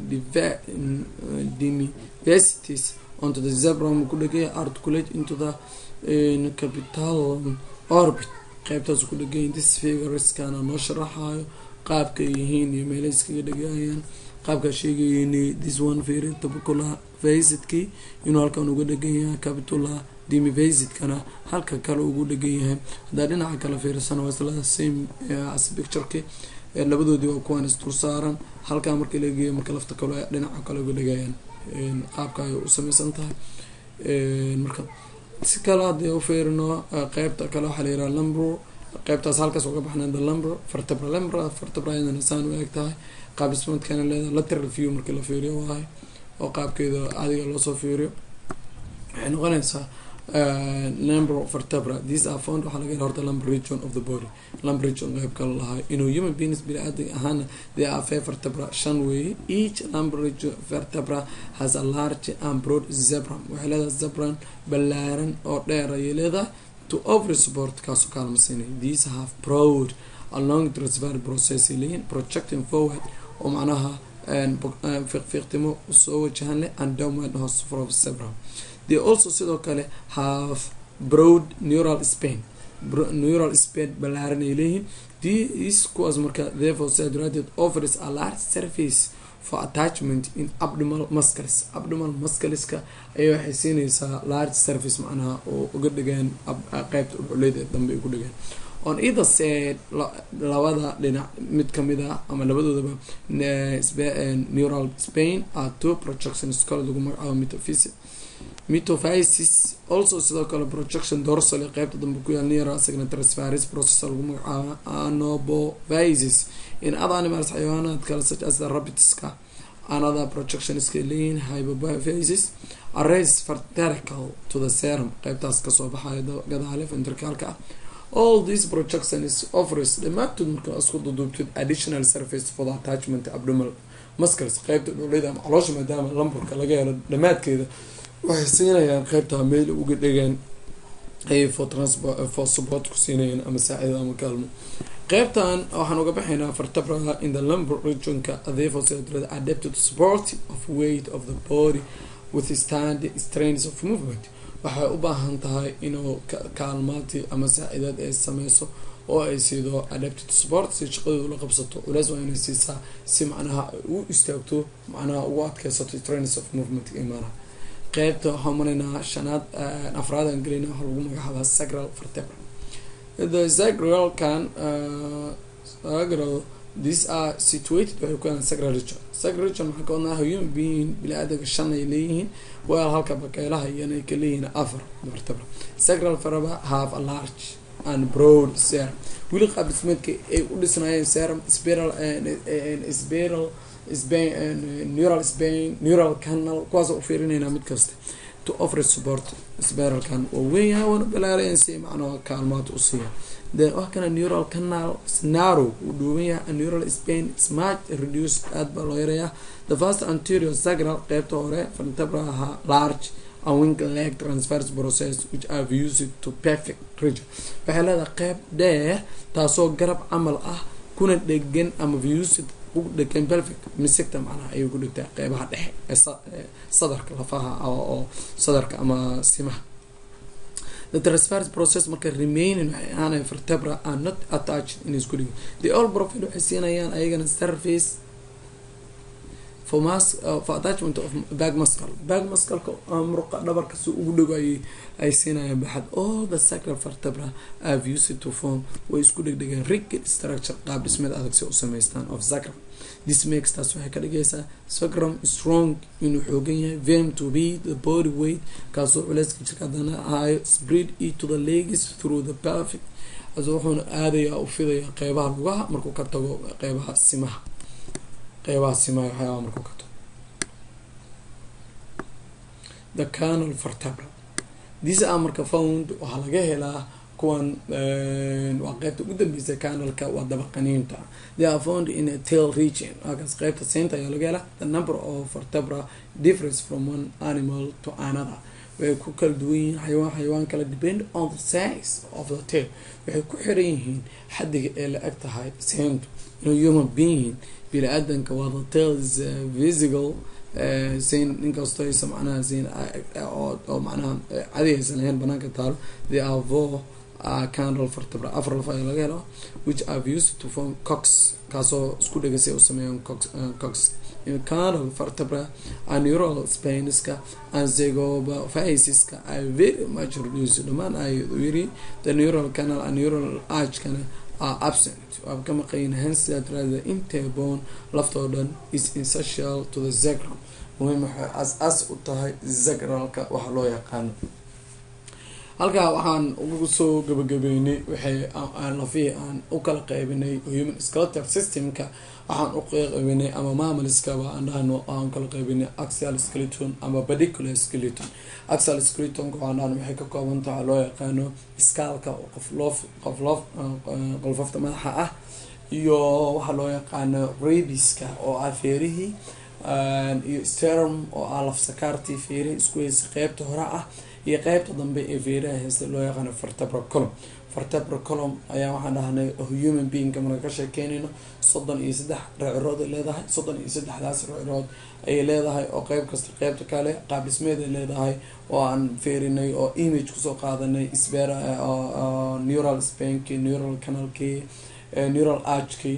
dimiversities onto the zebrum ku dhegan yahay articulate into the capitalum orbit qeybtaas ku dhegan yahay this figureskana noo sharaxayo qaabka ay yihiin iyo meelay iskaga dhegayaan qaabkaa sheegayn this one firi tabacula vasidkii inuu halkan uga dhegan yahay capitula dimivasidkana halka kale ugu dhegan yahay haddaa dhinaca kale fiirsana waa isla same as pictureki labadoodii waa kuwaan isdul saaran halkaa markii la geeyo marka lafta kale dhinaca kale uga dhegayaan qaabka ay u sameysan tahay marka si kale haddii u fiirino qeybta kale waxaa la yiraha lumbro qeybtaas halkaas uga baxnay the lumbro vertebra lumbra vertebra iyadana saan u eg tahay qaab dhismeedkana leedahay lateral view markii la fiiriyo waahay oo qaabkeeda adiga loosoo fiiriyo waxay noqonaysaa lumber vertebra these are found waxaa laga hela horta lumber region of the body lumber region qeyb kala lahay inuu human beings bini-aadam ahaana they are five vertebra shan weeye each lumber region vertebra has a large and broad zebrum waxay leedahay zebran ballaaran oo dheer ayay leedahay to over support kaasoo kaalma siinay these have broad along transfer process leeyihin projecting forward oo macnaha fiiqfiiqtimo soo wajahan leh and downward hoos from several they also sidoo kale have broad neural span neural span ballaaran ay leeyihiin these kuwaas marka therefore saa daraadeed offers a large surface for attachment in abdomal muscles abdomal muscleska ayaa waxay siinaysaa large surface macnaha oo uga dhigeen qeybta udhuleeda dambe ay ku dhigeen on either side labada dhinac mid kamid ah ama labadoodaba neural spain are two projections kale lagu magacaabo metaphysic metophysis also sidoo kale projection dorsal ee qeybta dambe ku yaal neuro asagna transferis process lagu magacaabo anobophysis in other animals xayawaanaad kale such as the rabbitska another projection iska leeyihin hypophysis arrays vertical to the serum qeybtaas kasoo baxayo gadaale ventricalka ah all these projections offers dhamaantood marka isku duduubtid additional surface for the attachment abdomal muscles qeybta dhulida ama caloosha maadaama lamburka laga helo dhamaadkeeda waxay siinayaan qeybtaa meel uga dhegeen ay for transport for support ku siinayaan ama saacida ama kaalmo qeybtan waxaan uga baxaynaa vertebra in the lumbar regionka therefore sidaa adapted to support of weight of the body withstand strains of movement waxay u baahan tahay inuu kaalmaati ama saacidaad ay sameyso oo ay siido adapted support si shaqadooda la qabsato culeys waa inay siisaa si macnaha u istaagto macnaha ugu adkeysato strains of movement imaanaha qeybta waxaan maraynaa shanaad afraadan gelina waxaa lagu magacaabaa sacral vertebra the sacralkan sacral these are situated waxay ku yahaan sacral region sacral region maxaa ka wadnaa human being bili-aadanka shan ay leeyihiin weel halka bakeelaha iyana ay ka leeyihiin afar vertebra sacral vertebra have a large and broad serum weli qaab dhismeedka ay u dhisnaayeen serum spiral spiral span neural span neural canal kuwaas u fiirinaynaa mid kasta to offer support spiralkan waa weynyahay waana balaarayan si macnaha kaalmaad u siiya then wax kana neural canal snarrow uu dhuuban yahay neural span smart reduced aada baa loo yarayaa the first anterior sacral qeybta hore vertebra ahaa large and wing leg transfers process which have used to perfect region waxay leedahay qeyb dheer taasoo garab camal ah kuna dhegan ama used ugu dhegan belvic misecta macnaha ayay ku dhigtaa qeybaha dhexe ee sadarka lafaha oo sadarka ama simaha the transfer process marka remaining waxay ahaanay vertebra are not attached in isku dhigin the all profit waxay siinayaan ayagana surface for mas for attachment of back muscle back muscleka muruqa dhabarka si ugu dhago ayay ay siinayaan baxad all the sacral vertebra have used to form way isku dhegdhegeen rigid structure qaab dhismeed adag si u sameystaan of sacral this makes taas waxay ka dhigaysaa sacrum strong inuu xoogan yahay vem to be the body weight kaasoo culeyska jirka hadana ahaayo spread e to the legs through the pelvic aso wuxuuna aadayaa u fidaya qeybaha lugaha markuu ka tago qeybaha simaha qeybaha simaha waxyaabaa markuu ka tago the canal vertebra these are marka found waxaa laga helaa kuwan waa qeybta ugu dambeysa canalka waa dabaqaniinta they are found in a tail region halkaas qeybta siinta ayaa laga helaa the number of vertebra difference from one animal to another way ku kala duwan yihiin xayawaan xayawaan kala depend on the size of the tail waxay ku xiran yihiin xadiga ee la eg tahay siintu inuu human being bini-aadanka waa the tail is visible sin inkastoo aysa macnaha sin oo macnaha cadi aysan lahayn banaanka taalo the avo candle vertebra afar laf ayaa laga helo which have used to form cox kaasoo isku dhegasay u sameeyaan cox cox candle vertebra and neural spaniska and zygophysiska are very much reduced dhamaan ay yiri the neural canal and neural archkana are absent waa ka maqayin hence that rather interbone laftoo dhan is essential to the sacrum muhiim waxay as-as u tahay sacralka waxa loo yaqaano halkaa waxaan ugu soo gabagabeynay waxay lafihii aan u kala qeybinay human skeletal systemka waxaan u qeybinay ama maamaliskaba aan dhahno aan kala qeybinay axial skeleton ama particular skeleton axial skeletonka waxaan dhahno waxay ka kooban tahay loo yaqaano skaalka qof loof qof loof qolfafta madaxa ah iyo waxaa loo yaqaano rabiska oo ah feerihii iyo sterum oo ah lafsakaartii feeraha isku heysa qeybta hore ah iyo qeybta dambe ee feeraha heysta loo yaqaano vertebra colum vertebra colum ayaa waxaan dhahnay human beingka marka ka sheekeynayno soddon iyo saddex recirood ay leedahay soddon iyo saddexdaas recirood ayay leedahay oo qeyb kasta qeybta kale qaab dhismeed ay leedahay oo aan feerinay oo image kusoo qaadanay sber neural spanki neural canalki neural archki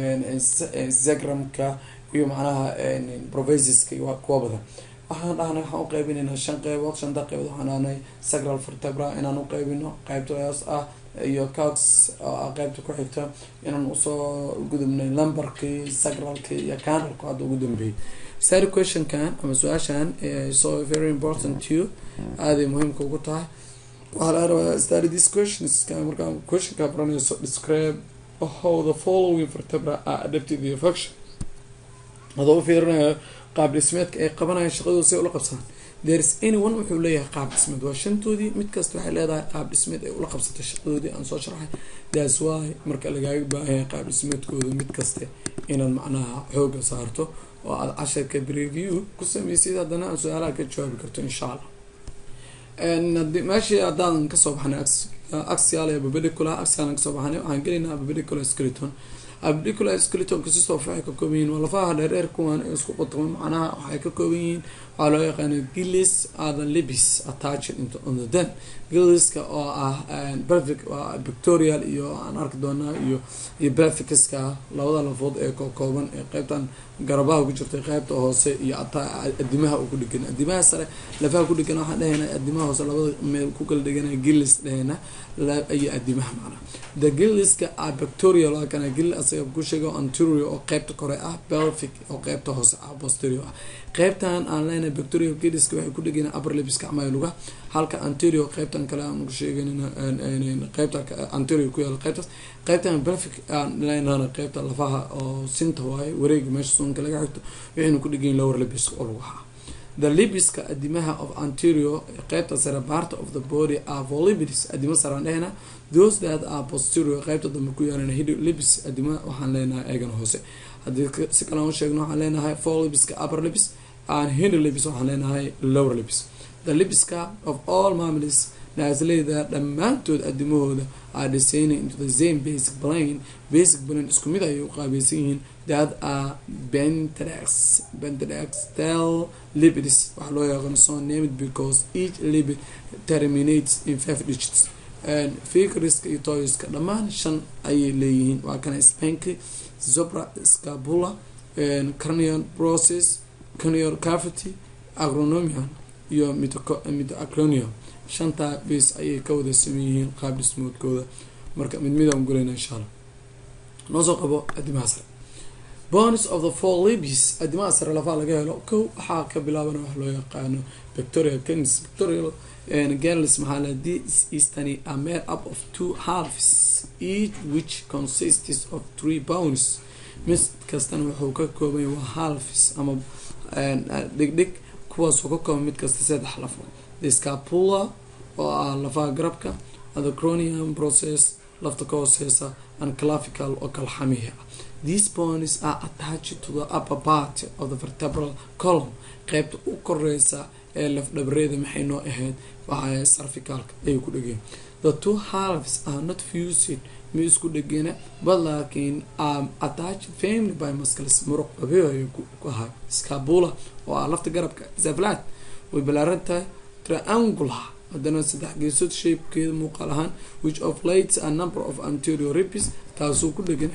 zegramka iyo macnaha provesiska iyo kuwa badan waxaan dhahnay waxaan u qeybinaynaa shan qeybood shanta qeybood waxaan dhahnay sacral vertebra inaan u qeybino qeybtaas ah iyo cox oo ah qeybta ku xigta inaan usoo gudubnay lumberkii sacralkii iyo canalku hadda ugu dambeeyay study questionkan ama su-aashan so very important to you aaday muhiimka ugu tahay waxaa laga rabaa study this questions markaa questionka baranayso describe how the following vertebra are adapted to the function adoo u fiirinayo qaab dhismeedka ay qabanayaan shaqadooda si ay ula qabsaan thereis anyone wuxuu leeyahay qaab dhismeed waa shantoodii mid kasta waxay leedahay qaab dhismeed ay ula qabsatay shaqadoodii aan soo sharxay thats why marka lagaaga baahanya qaab dhismeedkooda mid kaste inaad macnaha xooga saarto oo aada casharka preview ku sameysid haddana aan su-aalaha ka jawaabi karto insha allah meeshii haddaan kasoo baxnay axial ee babedicula axial kasoo baxnay waxaan gelaynaa babedicula skeleton abdicular skeletonka si soof waxay ka kooban yihiin waa lafaha dheerdheer kuwan ee isku qotoma macnaha waxay ka kooban yihiin waxaa loo yaqaana gillis other libis attached into on the den gilliska oo ah belvic waa victorial iyo aan arki doonaa iyo iyo belficska labada lafood ee kokooban ee qeybtan garabaha ku jirtay qeybta hoose iyo ataa adimaha uu ku dhegan adimaha sare lafaha ku dhegan waxaan dhehayna adimaha hoose labada meel ku kala dhegana gillis dhehayna iyo adimaha macnaha the gilliska ah victorial waa kana gill asaga ku sheega anterior oo qeybta kore ah belvic oo qeybta hoose ah posterior ah qeybtan aan leenahay victorial gilliska waxay ku dhegana upper libiska ama luga halka anterior qeybtan kale aan ku sheegan qeybta anterior ku yaala qeybtaas qeybtan belvic aan leenahana qeybta lafaha oo sinta waaye wareega meesha suunka laga xigto waxaynu ku dhegayin lower libiska oo lugaha the libiska adimaha of anterior qeybta sare part of the body are volibis adima saraan dhehna those that are posterior qeybta dambe ku yaalan hid libis adima waxaan leenahay eegan hoose haddii si kale aan sheegno waxaan leenahay four libiska upper libis and hind libis waxaan leenahay lower libis the libiska of all mammals naasleyda dhammaantood adimahooda are designing into the same basic plane basic plane isku mid ayay u qaabaysan yihiin that are bentrax bentraxtal lipids waxaa loo yaqaano so named because each lipid terminates in five digits fikriska iyo toyska dhammaan shan ayay leeyihiin waa kana spanky zobra scabula cranial process cranial cavity agronomian iyo mitoacronium shantaa base ayay ka wada sameeyihiin qaab dhismoodkooda marka mid midaan gulayna insha allah noo soo qabo adimaha sare bonis of the four libis adimaha sare lafaa laga helo kow waxaa ka bilaabana wax loo yaqaano victoria kings victorial girls maxaa la this eastany are made up of two halves each which consists of three bones mid kastana wuxuu ka koobanya waa halves ama dhigdhig kuwaasoo ka kooban mid kasta saddex lafood the scapula oo ah lafaha garabka the cronium process lafta ka hooseysa and clavical oo kalxamihi ah these bones are attached to the upper part of the vertebral column qeybta u koreysa ee lafdhabareeda maxay noo ahayd waxaa sarficalka ayay ku dhegeen the two halves are not fused ma isku dhegena but laakiin are attached family by muscles muruq qabeyo ayay ku ahay scabula oo ah lafta garabka zaflat way balaaran tahay triangular haddana saddex geesood shapekeeda muuqaal ahaan which of lates a number of anterior ribis taasuu ku dhegan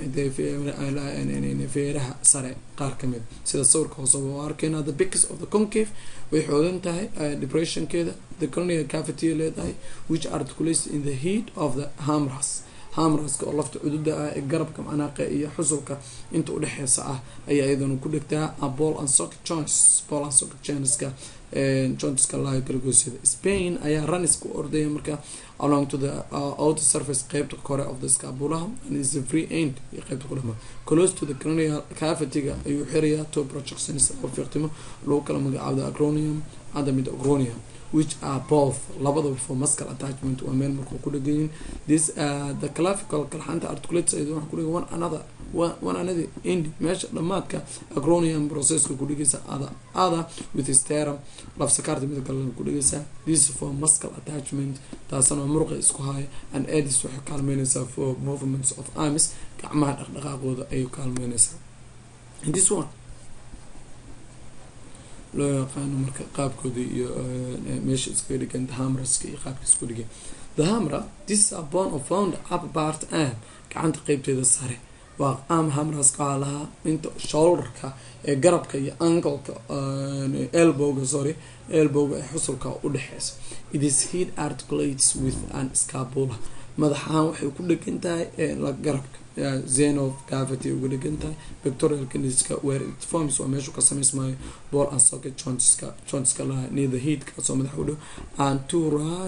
feeraha sare qaar kamid sida sawirka hooseba oo arkeyna the bics of the concave way xoogan tahay depressionkeeda the cronial cavity leedahay which articulates in the heat of the hamras hamraska oo lafta cududa ah ee garabka macnaaqa iyo xusulka inta udhexeysa ah ayaa iyadana ku dhegtaa ball and socket joints ball and socket jointska jointska laga galagoosyada spain ayaa runis ku ordaya marka along to the uh, outer surface qeybta kore of the scabulaha and is the free end iyo qeybta ku dhama close to the cranial cavity-ga ayuu xirayaa two projections oo fiiqtimo lagu kala magacaabda acronium hadda mid acronia which are both labadaba for muscle attachment waa meel markuu ku dhegan yihin this uh, the clavicle kalxanta articulates ayada waxa ku dhegan one another one another end meesha dhamaadka acronium processka ku dhigaysa ada ada with sterum lafsakaarta mid kale ku dhigaysa this is for muscle attachment taasana waa muruqa isku haya and edis waxay kaalmeynaysaa for movements of arms gacmaha dhaqdhaqaaqooda ayay kaalmeynaysaa in this one loo yaqaano marka qaabkooda iyo meesha iskaga dhigan hamraska iyo qaabka isku dhigan the hamra this is a bone of found up part arm gacanta qeybteeda sare waa arm hamraska waxaa lahaa inta shoulderka ee garabka iyo ankleka elbowga sorry elbowga ee xusulka udhexeysa it is head articulates with an scapula madaxahaan waxay ku dhegan tahay garabka zeno cavity uga dhegan tahay pectoral candiska where it forms waa meeshu ka samaysmaayo ball and socket jointska jointska laha near the head kaasoo madax u dhow and two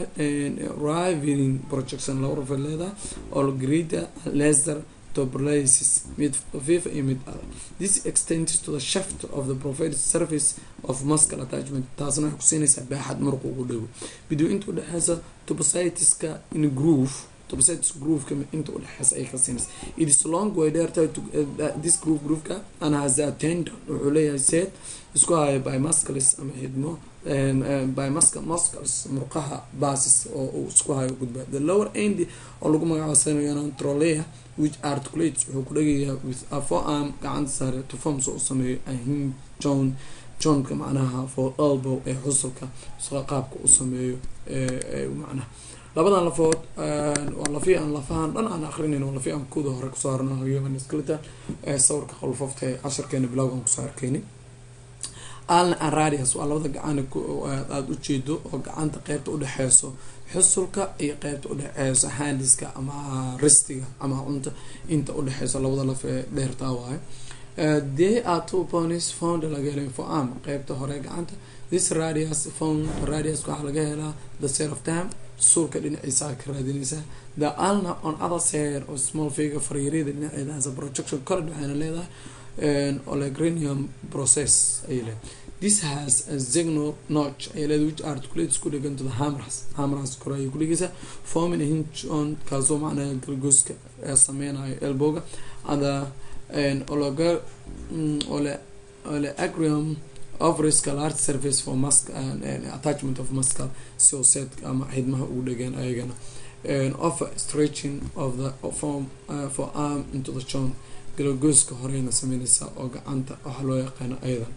riveting projection laba rafay leedahay olgrida laser tuberculosis mid fifa iyo mid adag this extends to the shaft of the provided surface of muscle attachment taasna waxay kusiinaysaa baaxad muruq ugu dhowo biduu inta udhexeysa tubositiska in groove tubositis grooveka inta udhexeysa ay ka siinaysa it is long way dheertahay this groove grooveka and has a tendon wuxuu leeyahay seed isku haya by muscles ama xidmo by muscle muscles murqaha basis oo uu isku hayo gudba the lower end oo lagu magacaabo sameeyana trolea which articulates wuxuu ku dhegayaa with a forearm gacanta sare to form soo sameeyo a hinge john johnka macnaha for elbow ee xusulka qaabka u sameeyo macnaha labadan lafood waa lafi aan lafahan dhan aan akrinayn waa lafi aan kuda hore kusoo harno human skeleton ee sawirka qolfofta ee casharkeena bilowg aan kusoo arkeyni alna aradius waa labada gacan aada ujeedo oo gacanta qeybta udhexeyso xusulka iyo qeybta udhexeyso handiska ama ristiga ama cunta inta udhexeyso labada laf ee dheertaa waayo they are two ponies found laga helay for arm qeybta hore gacanta this radius found radius waxaa laga helaa the sale of time suulka dhinaciisa ka raadinaysaa the alna on other side oo small figure fariirada dhinaceeda has a projection college waxayna leedahay olegrinium process ayay leedahay this has a signal notch ayay leedahay which articulates ku dhegan to the hamras hamras kore ayay ku dhegeysaa forming a hinge on kaasoo macnaha galgooska ee sameynayo elbowga and the ole ole agrium ofriska large surface for musk attachment of muscle sio set ama xidmaha ugu dhegan ayagana offer stretching of the form uh, for arm into the joint galagooska horeyna sameyneysaa oo gacanta waxaa loo yaqaano ayadan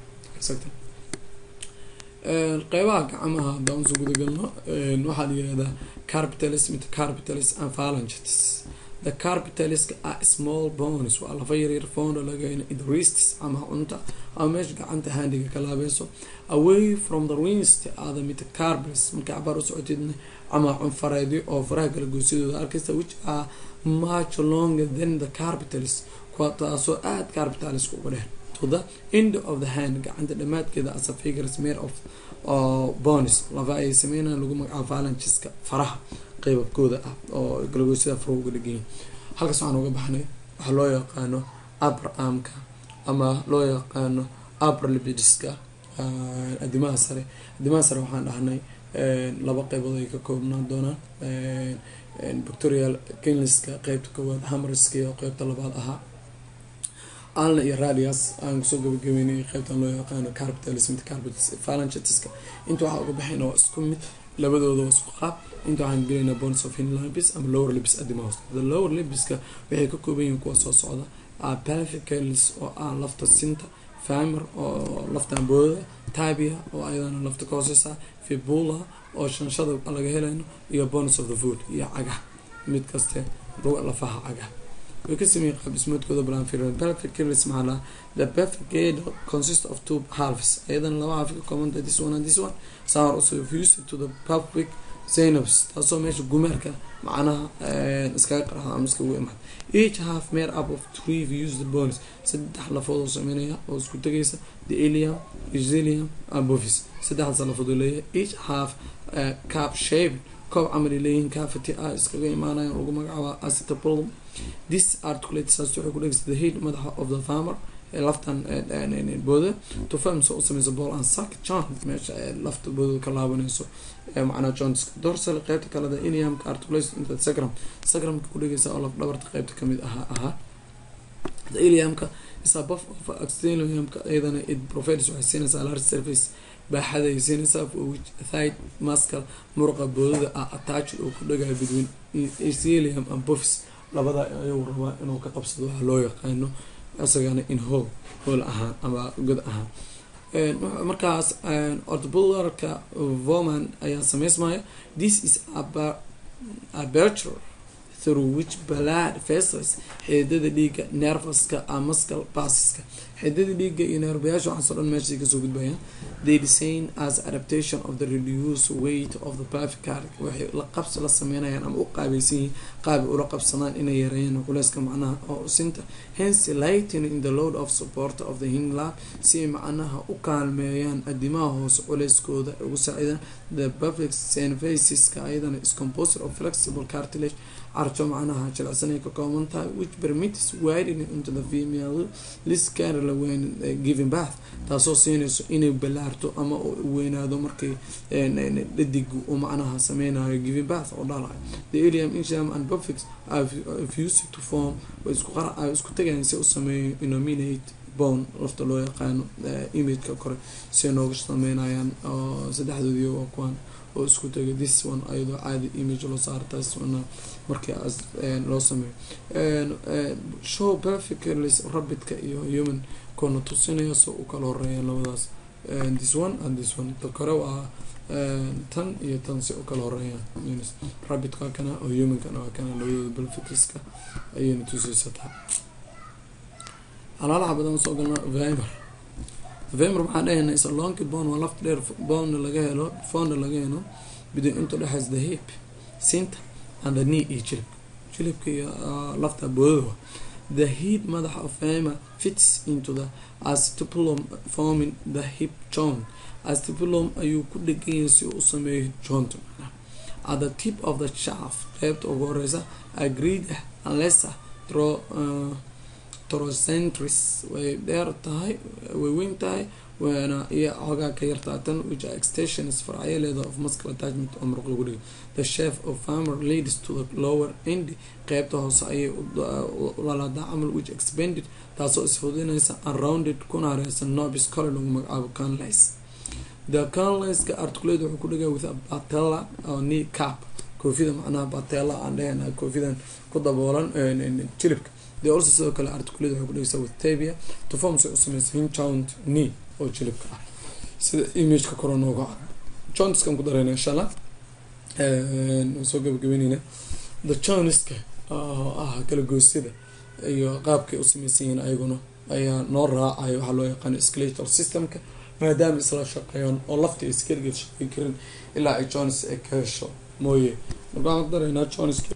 qeybaha gacmaha haddaan usoo gudagalno waxaa la yihahdaa carpitalis metacarpitalis and phalangitis the carpitaliska are small bones waa lafa yaryar foundo lagahayna in the wrists ama cunta ama meesha gacanta handiga ka laabeyso away from the wrist are the metacarpals marka cabaar usocoteedna ama cunfareedyo oo faraha kala goosyadooda arkaysa which are much longer than the carpitalis kuwa taasoo aada carpitaliska uga dheer to the end of the hand gacanta dhamaadkeeda as a figures made of bonis lafa ay sameynaan lagu magacaabo phalangiska faraha qeybabkooda ah oo galagoosyada fara uga dheganyihin halkaas waxaan uga baxnay waxaa loo yaqaano upper armka ama loo yaqaano upper libidiska adimaha sare adimaha sare waxaan dhahnay laba qeybood ay ka koobnaan doonaan victorial kenliska qeybta koowaad hamriska iyo qeybta labaad ahaa alna iyo radius aan kusoo gabagabeynay qeybtan loo yaqaano carpitalis metacarpitalis phalangiska inta waxaa uga baxayna waa isku mid labadooda waa isku qaab inta waxaan gelaynaa bones of hinlibis ama lower libis adimost the lower libiska waxay ka kooban yihiin kuwa soo socda pelvicalis oo ah lafta sinta famer oo laftan boodada tabia oo ayadana lafta ka hooseysa fibula oo shanshada laga helayno iyo bones of the food iyo cagah mid kaste lafaha cagah way ka sameeyeen qaab dhismoodkooda blanfiran pelvicalis maxaa laha the pelvic consist of two halves ayadana laba half ka koobanta this one and this one saa also fused to the pelvic synapse taasoo meesha gumeerka macnaha iskaga qarxda ama iskagu imaad each half made up of three fused bones saddex lafood oo sameynaya oo isku tegaysa the ilium exilium and bovis saddexdaas lafood oo leeyahay each half cap shape koob camal leeyihiin cavity ah iskaga imaanaya lagu magacaaba acetopolum this articulate saas waxay ku dhegeysa the head madaxa of the farmer laftan booda to form so u sameyso ball and sack joint meesha lafta booda ka laabanayso macnaa joints dorsal qeybta kaleda iliamka articulation inta sacrum sacrumka ku dhegeysa oo laf dhabarta qeybta kamid ahaa ahaa iliamka is above of axillariumka iyadana it provides waxay siinaysaa large surface baaxada ay siinaysaa for which thigh muscle muruqa boodada ah attached oo ku dhagayo between axillarium and bofis labada ayuu rabaa inuu ka qabsado waxa loo yaqaano isagana in hole hole ahaan ama god ahaan markaas ortobullarka voman ayaa sameysmaya this is aperture through which blood vessels xididada dhiiga nervaska a muscle bassiska xididada dhiiga iyo neerbayaasha waxaas o dhan meeshay kasoo gudbayaan they design as adaptation of the reduced weight of the pelvic card waxay la qabsi la sameynayaan ama u qaabaysan yihiin qaabi ula qabsadaan inay yareeyaan culeyska macnaha oo sinta hence lightening the load of support of the hinglab si ay macnaha u kaalmeeyaan adimaha hoose culeyskooda ugu saacidaan the pelvic synthesiska ayadana is composed of flexible cartilage carjo macnaha jilicsanay ka kooban tahay which permits widening into the female liscarla when giving bath taasoo siinayso inay balaarto ama weynaado markay dhadig uu macnaha sameynayo giving bath oo dhalayo the ilium insham and bofix fused to form isku tagayan si u sameeyo inominate bone lafta loo yaqaano imageka kore si nooga sameynayaan oo saddexdoodii waa kuwaan oo isku tagay this one ayadoo caadi image loo saaro taas wana markii loo sameeyo show perfectly rabidka iyo human koona tusinaya so u kala horeeyaan labadaas this one and this one ta kore waa tan iyo tan si u kala horeeyaan rabidka kana oo humankana waa kana labadooda belficska ayayna tuseysataa alaalaha badan soo galna vimer vimer waxaan dhahayna is a lonky bone waa lafta dheer bone laga helo founda laga helo bidin inta dhexays the hip sinta and the knee iyo jilibka jilibka iyo lafta boodada the heat madaxa of vimer fits into the acetylum forming the hip joint acetylum ayuu ku dheganyahay si uu u sameeyo joint at the tip of the shaft qeybta ugu horeysa agreed unless throw uh, trocentris way dheer tahay way weyn tahay waana iyo xoogaa ka yartaa tan which are extensions farcayaleeda of muscle attachment oo muruq lagu dhigo the chef of farmer leads to the lower end qeybta hoose ayay lalaadaa camal which expanded taasoo isfudinaysa unrounded kuna hareysan nobis kole lagu magacaabo canlis the canliska articulate wuxuu ku dhigaa with a batella oo knee cap koofida macnaha batella aan dhehena koofidan ku daboolan jilibka de also sidoo kale articulate waxay kudhegeysaa with tabia to form say u sameysa hinjound knee oo jilibka ah sida imageka kore nooga ah jointskan ku dareyna insha allah soo gabagabeyneyna the jointska ah kala goosyada iyo qaabkay u sameysan yihiin ayaguna ayaa noo raacayo waxaa loo yaqaano skeletal systemka maadaama isla shaqeeyaan oo lafta iskeligeed shaqey karin ilaa ay joints ay ka hesho mooye marka waxaan ku dareynaa jointska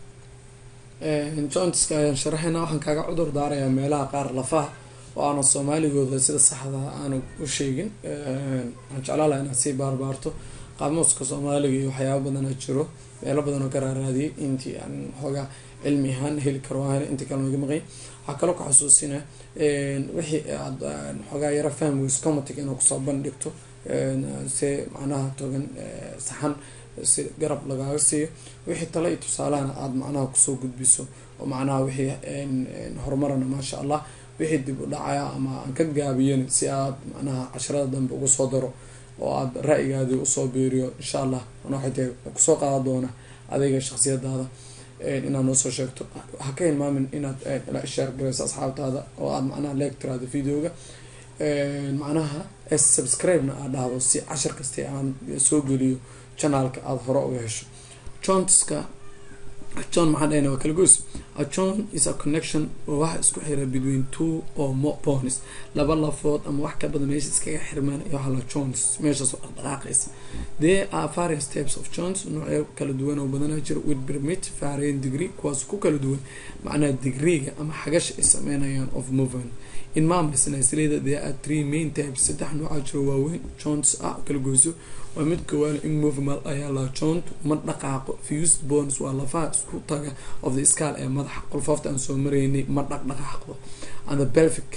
jointska ayaan sharaxayna waxaan kaaga cudur daarayaa meelaha qaar lafaha oo aana soomaaligooda sida saxda aanu u sheegin waxaan jeclaan laha inaad sii baarbaarto qaamuuska soomaaliga iyo waxyaaba badana jiro meelo badan oo ka raaraadiyay intii aan xoogaa cilmi ahaan heli karo waa intii kale naga maqay waxaa kaloo ka xusuusina wixii aad xoogaa yaro fahmi weyso comatic inaad kusoo bandhigto si macnaha togan saxan si garab lagaaga siiyo wixii tale iyo tusaalahana aada macnaha kusoo gudbiso oo macnaha wixii horumarana maasha allah wixii dib u dhacaya ama aan ka gaabiyana si aad macnaha casharada dambe ugu soo daro oo aada ra-yigaadii usoo biiriyo insha allah waxay kusoo qaada doona adayga shaksiyadaada inaad noo soo sheegto ha ka hilmaamin inaad la ishaar gareyso asxaabtaada oo aada macnaha leegtiraado videoga macnaha subscribe-na aad dhahdo si cashar kasta aan soo geliyo janaalka aada hore uga hesho jointska john maxaa dhahayna waa kala goys a john is a connection oo waxa isku xira between two or more points laba lafood ama wax ka badan meesha iskaga xirmaan iyo waxaa la joints meeshaas oo dhaqdhaqaaqaysa there are various types of joints noocyo kala duwan oo badanaa jira with permit varying degree kuwaas ku kala duwan macnaha degreega ama xagasha ay sameynayaan of movement in maamulsna isleda there are three main types saddex noocaa jiro waaweyn joints ah kala goyso waa mid koowaana in movement ayaa la joint ma dhaqaaqo fused bones waa lafaha isku taga of the scal ee madaxa qolfoofta aan soo maraynay ma dhaqdhaqaaqdo and the pelvic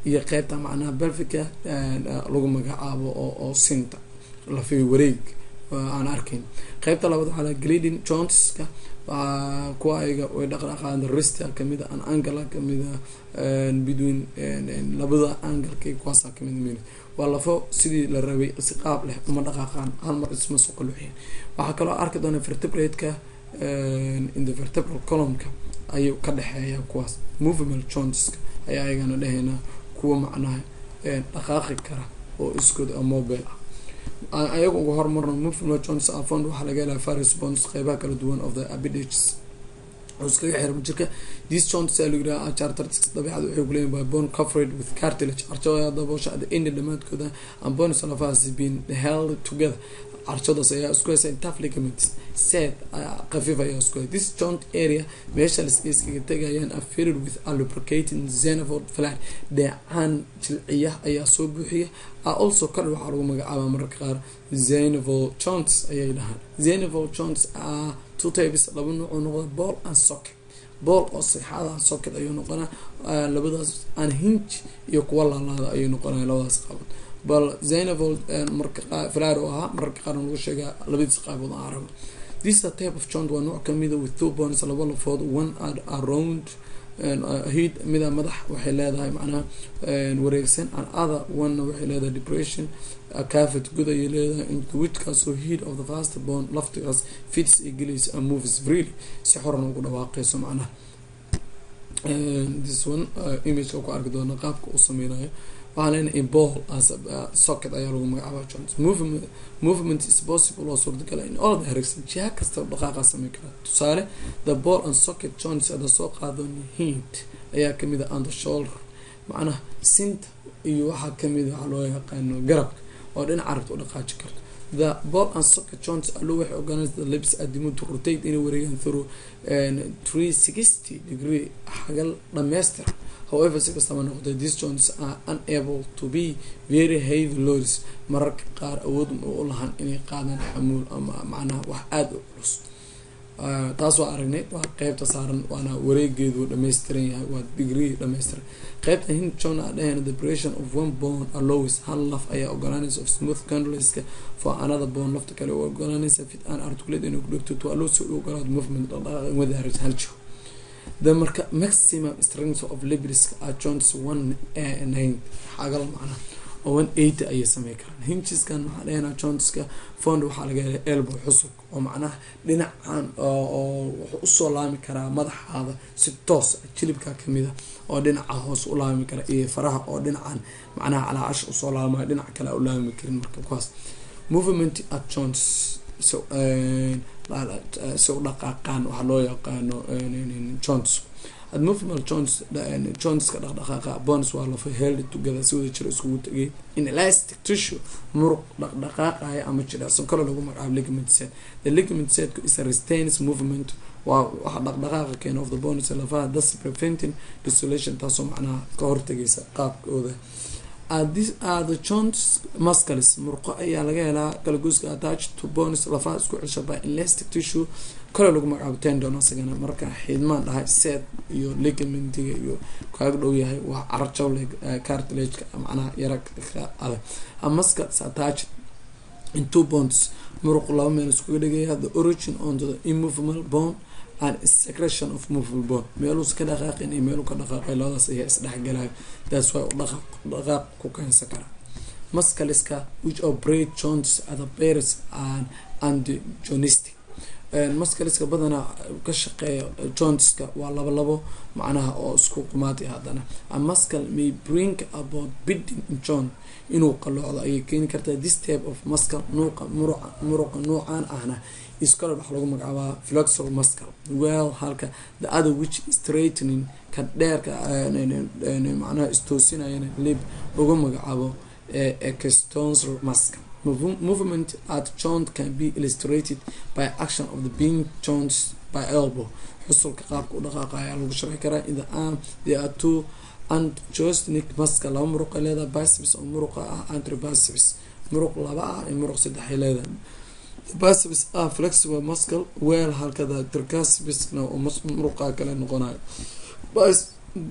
iyo qeybta macnaha belfica lagu magacaabo oo sinta lafiyo wareeg aan arkayn qeybta labaad waxaa la grading joneska kuwa ayaga way dhaqdhaqaan rista kamida an angala kamida between labada angalka kuwaasa kamid min waa lafo sidii la rabay si qaab leh uma dhaqaaqaan hal mar isma soo qaluuxiyan waxaa kaloo arki doona vertebrate-ka in the vertebral columnka ayuu ka dhexeeya kuwaas movable joneska ayaa ayagana dhehayna kuwa macnaha dhaqaaqi kara oo iskood mobile ah ayaga uga hormarno movable jones afond waxaa laga helaa faris bonds qeybaha kala duwan of the abidages iskaga xirma jirka this jones aa lagu yiraha chartertics dabeecada waxay kuleeyihin by bone covered with cartilage carshada daboosha at the end dhamaadkooda and bones lafahaas been held together carshadaas ayaa isku haysa tough ligaments set khafiif ayaa isku hay this joint area meesha iskaga tegayaan affiliated with a lubricating xenophod flat dheecaan jilciya ayaa soo buuxiya also kale waxaa lagu magacaaba mararka qaar xenophol joints ayay dhahaan xenophol joints are two types laba nooc oo noqda ball and socket ball oo sixada socket ayuu noqonaa labadaas unhinge iyo kuwa laalaada ayuu noqonaya labadaas qaabod bal xenophol marka flar oo ahaa mararka qaarna lagu sheegaa labadiis qaabood aan arabo this a type of joint waa nooc kamida with two bones laba lafood one around head mida madax waxay leedahay macnaha wareegsan an other one-na waxay leedahay depression cafet good ayay leedahay into whichkaasoo head of the fast bone laftigaas fits ay gelaysa and moves freely si xoran ugu dhawaaqeyso macnaha this one imageka ku arki doona qaabka uu sameynayo waxaa leenahay ball as socket ayaa lagu magacaaba jones movement movement is possible oo suurtagala in all direction jiha kasta dhaqaaqa sameyn karaa tusaale the ball and socket jones ada soo qaado hint ayaa kamid a on the shoulder macnaha sinta iyo waxaa kamid a waxaa loo yaqaano garabka oo dhinac carabta u dhaqaaji karto the ball and socket joints allo waxay ogaanaysa the lips adimo to rotate inay wareegaan through three sixty degree xagal dhamaystir however si kastaba noqotay these joints are unable to be very heavy loads mararka qaar awood u lahan inay qaadaan xamuul ama macnaha wax aada u culus taas waa aragnay waa qeybta saaran waana wareegeedu dhammaystiran yahay waa degree dhammaystiran qeybta hind john a dhahayna the operation of one bone allows hal laf ayaa ogolaanaysa of smooth condleska for another bone lafta kale u ogolaanaysa fit an articulate inuu ku dhegto to allow si u ogolaado movement dhaqdhaqaaq wadaarij hal jiho the marka maximum strength of libriska are joints one nine xagal macnaha oo one eighty ayay samey karaan hingiskan waxaa dhahanaa jointska fond waxaa laga helay elbow xusug oo macnaha dhinacan oo wuxuu usoo laami karaa madaxaada si toos jilibka kamid a oo dhinaca hoos u laami kara iyo faraha oo dhinacan macnaha calaacash usoo laamayo dhinac kale u laami karin marka kuwaas movement at joints so si u dhaqaaqaan waxaa loo yaqaano joints movable joints jointska dhaqdhaqaaqa bones waa lafa held together si wada jira iskugu tegay in elastic tissue muruq dhaqdhaqaaqaya ama jilicsan kale lagu magacaabo ligament set the ligament set is a restains movement waa waxa dhaqdhaqaaqa keena of the bones lafaha thus preventing dissolution taasoo macnaha ka hortagaysa qaabkooda these are the joints muscles murqo ayaa laga helaa kalagoyska attached to bones lafaha isku celsha by elastic tissue kale lagu magacaabo tendon asagana marka xiidmaan dhahay set iyo ligamentiga iyo kaaga dhow yahay waa carjaw cartilageka macnaha yara adag a muscle is attached in two bones muruq laba meel iskuga dhigaya the origin onto the immovable bone and secretion of movable bone meeluusa ka dhaqaaqin iyo meeluu ka dhaqaaqay labadaas ayaa isdhexgalayo that's why dhaqaaq dhaqaaq ku keensan kara muscleska which operate joints are the pairs and antijonistic muscleska badanaa ka shaqeeya jointska waa laba labo macnaha oo isku qumaatay haddana a muscle may bring about bidding in joint inuu qaloocdo ayay keeni kartaa this type of muscle nuuqa muruqa muruqa nuucan ahna iskale waxa lagu magacaabaa flexor muscle well halka the other which straightening ka dheerka macnaha istoosinayana lib lagu magacaabo extensor muscle movement at joint can be illustrated by action of the being joints by elbow xusulka qaabka u dhaqaaqa ayaa lagu sharxi karaa in the arm there are two antjostnic muscle laba muruq ay leedahay biceps oo muruqa ah antribiceps muruq laba ah iyo muruq saddexay leedahay biceps ah flexible muscle weel halkada triceps-na oo muruqa kale noqonayo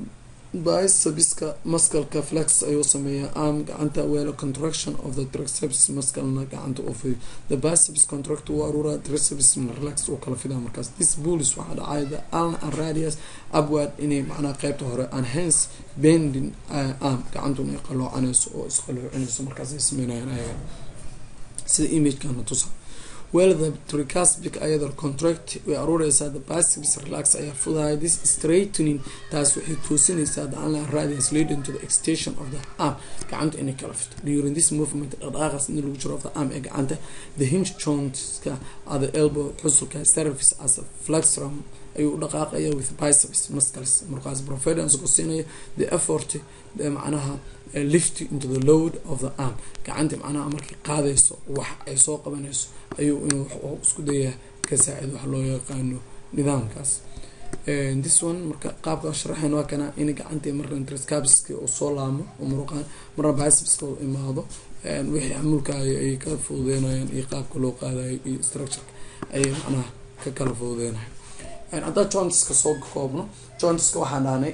bicebiska muscleka flex ayuu sameeyaa arm gacanta welo contraction of the triceps musclena gacanta u fidiyo the biceps contract uu aruuraa triceps relax uu kala fidaa markaas this bullis waxaa dhacay the aln and radius upward inay macnaha qeybta hore and hence bending arm gacantuna ay qaloocanayso oo isqaloocinayso markaas ay sameynayaan ayaga sida imagekana tusa well the tricuspid ayada contract way aruureysaa the biceps relax ayaa fudaya this straightening taas waxay toosinaysaa the online radius leading to the extension of the arm gacanta inay kala fito during this movement dhaqdhaqaaqaas in lagu jiro of the arm ee gacanta the hinge jointska are the elbow xusulka service as a flexrum ayuu dhaqaaqaya with biceps muscles markaas providence ku siinaya the effort macnaha lift into the load of the arm gacanta macnaha markay qaadayso wax ay soo qabanayso ayuu inuu isku dayaa ka saacid wax loo yaqaano nidaamkaas this one marka qaabka sharaxeen waa kana in gacantii marka triscabiski uu soo laamo oo muruqaan marna bicepska uu imaado wixii xamulkaayo ay ka fududeynayaan iyo qaabka loo qaadayo iyo structureka ayay macnaha ka kala fududeynayan haddaa jointiska soo koobno jointiska waxaan dhahnay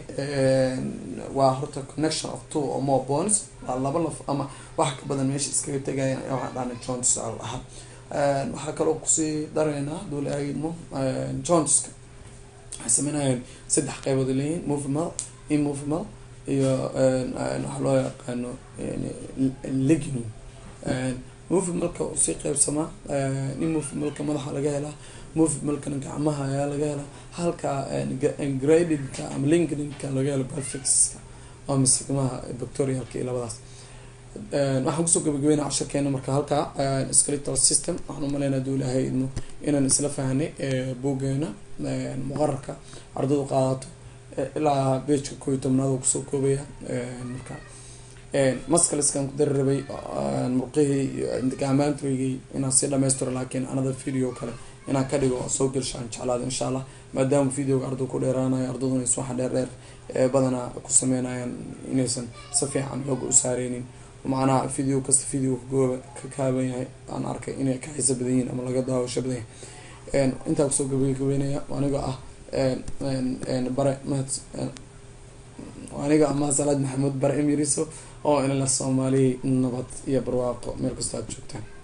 waa horta connection of two or more bones waa laba laf ama wax ka badan meesha iskaga tegayaan ayaa waxaan dhahnay jointis al ahaa waxaa kaloo kusii daraynaa dula aagidmo jointiska waxay sameynayaan saddex qeybood leeyihin movimal immovimal iyo waxaa loo yaqaano leginum movimalka usii qeybsamaa immovimalka madaxa laga helaa movimalkana gacmaha ayaa laga helaa halka gradedka ama linkedinka laga helo perfixka oo mismaha bactorialka iyo labadaas waxaan kusoo gabagabeynaa casharkeena marka halkaa skeletal system waxaan umaleynaa duu ilaahay idmo inaan isla fahnay buuggeena muqararka ardadu qaadato ilaa bejka koo iyo tobnaad oo kusoo koobaya marka mascaleskan ku dari rabay murqihii iyo gacmaantrigii inaan sii dhamaystiro laakiin another video kale inaan ka dhigo oo soo gelshaan jeclaada insha allah maadaama videoga ardu ku dheeraanayo ardaduna is waxa dheer dheer ee badanaa ku sameynayaan inaysan si fiican xooga u saareynin macnaha video kasta video kagooba ka kaaban yahay aan arkay inay ka xiisa badan yihiin ama laga daawasho badan yahay intaa kusoo gabagabeynaya aniga ah bare mahad aniga ama salaad maxamuud bare emiriso oo inala soomaaliya nabad iyo barwaaqo meel kastoo aad joogtaan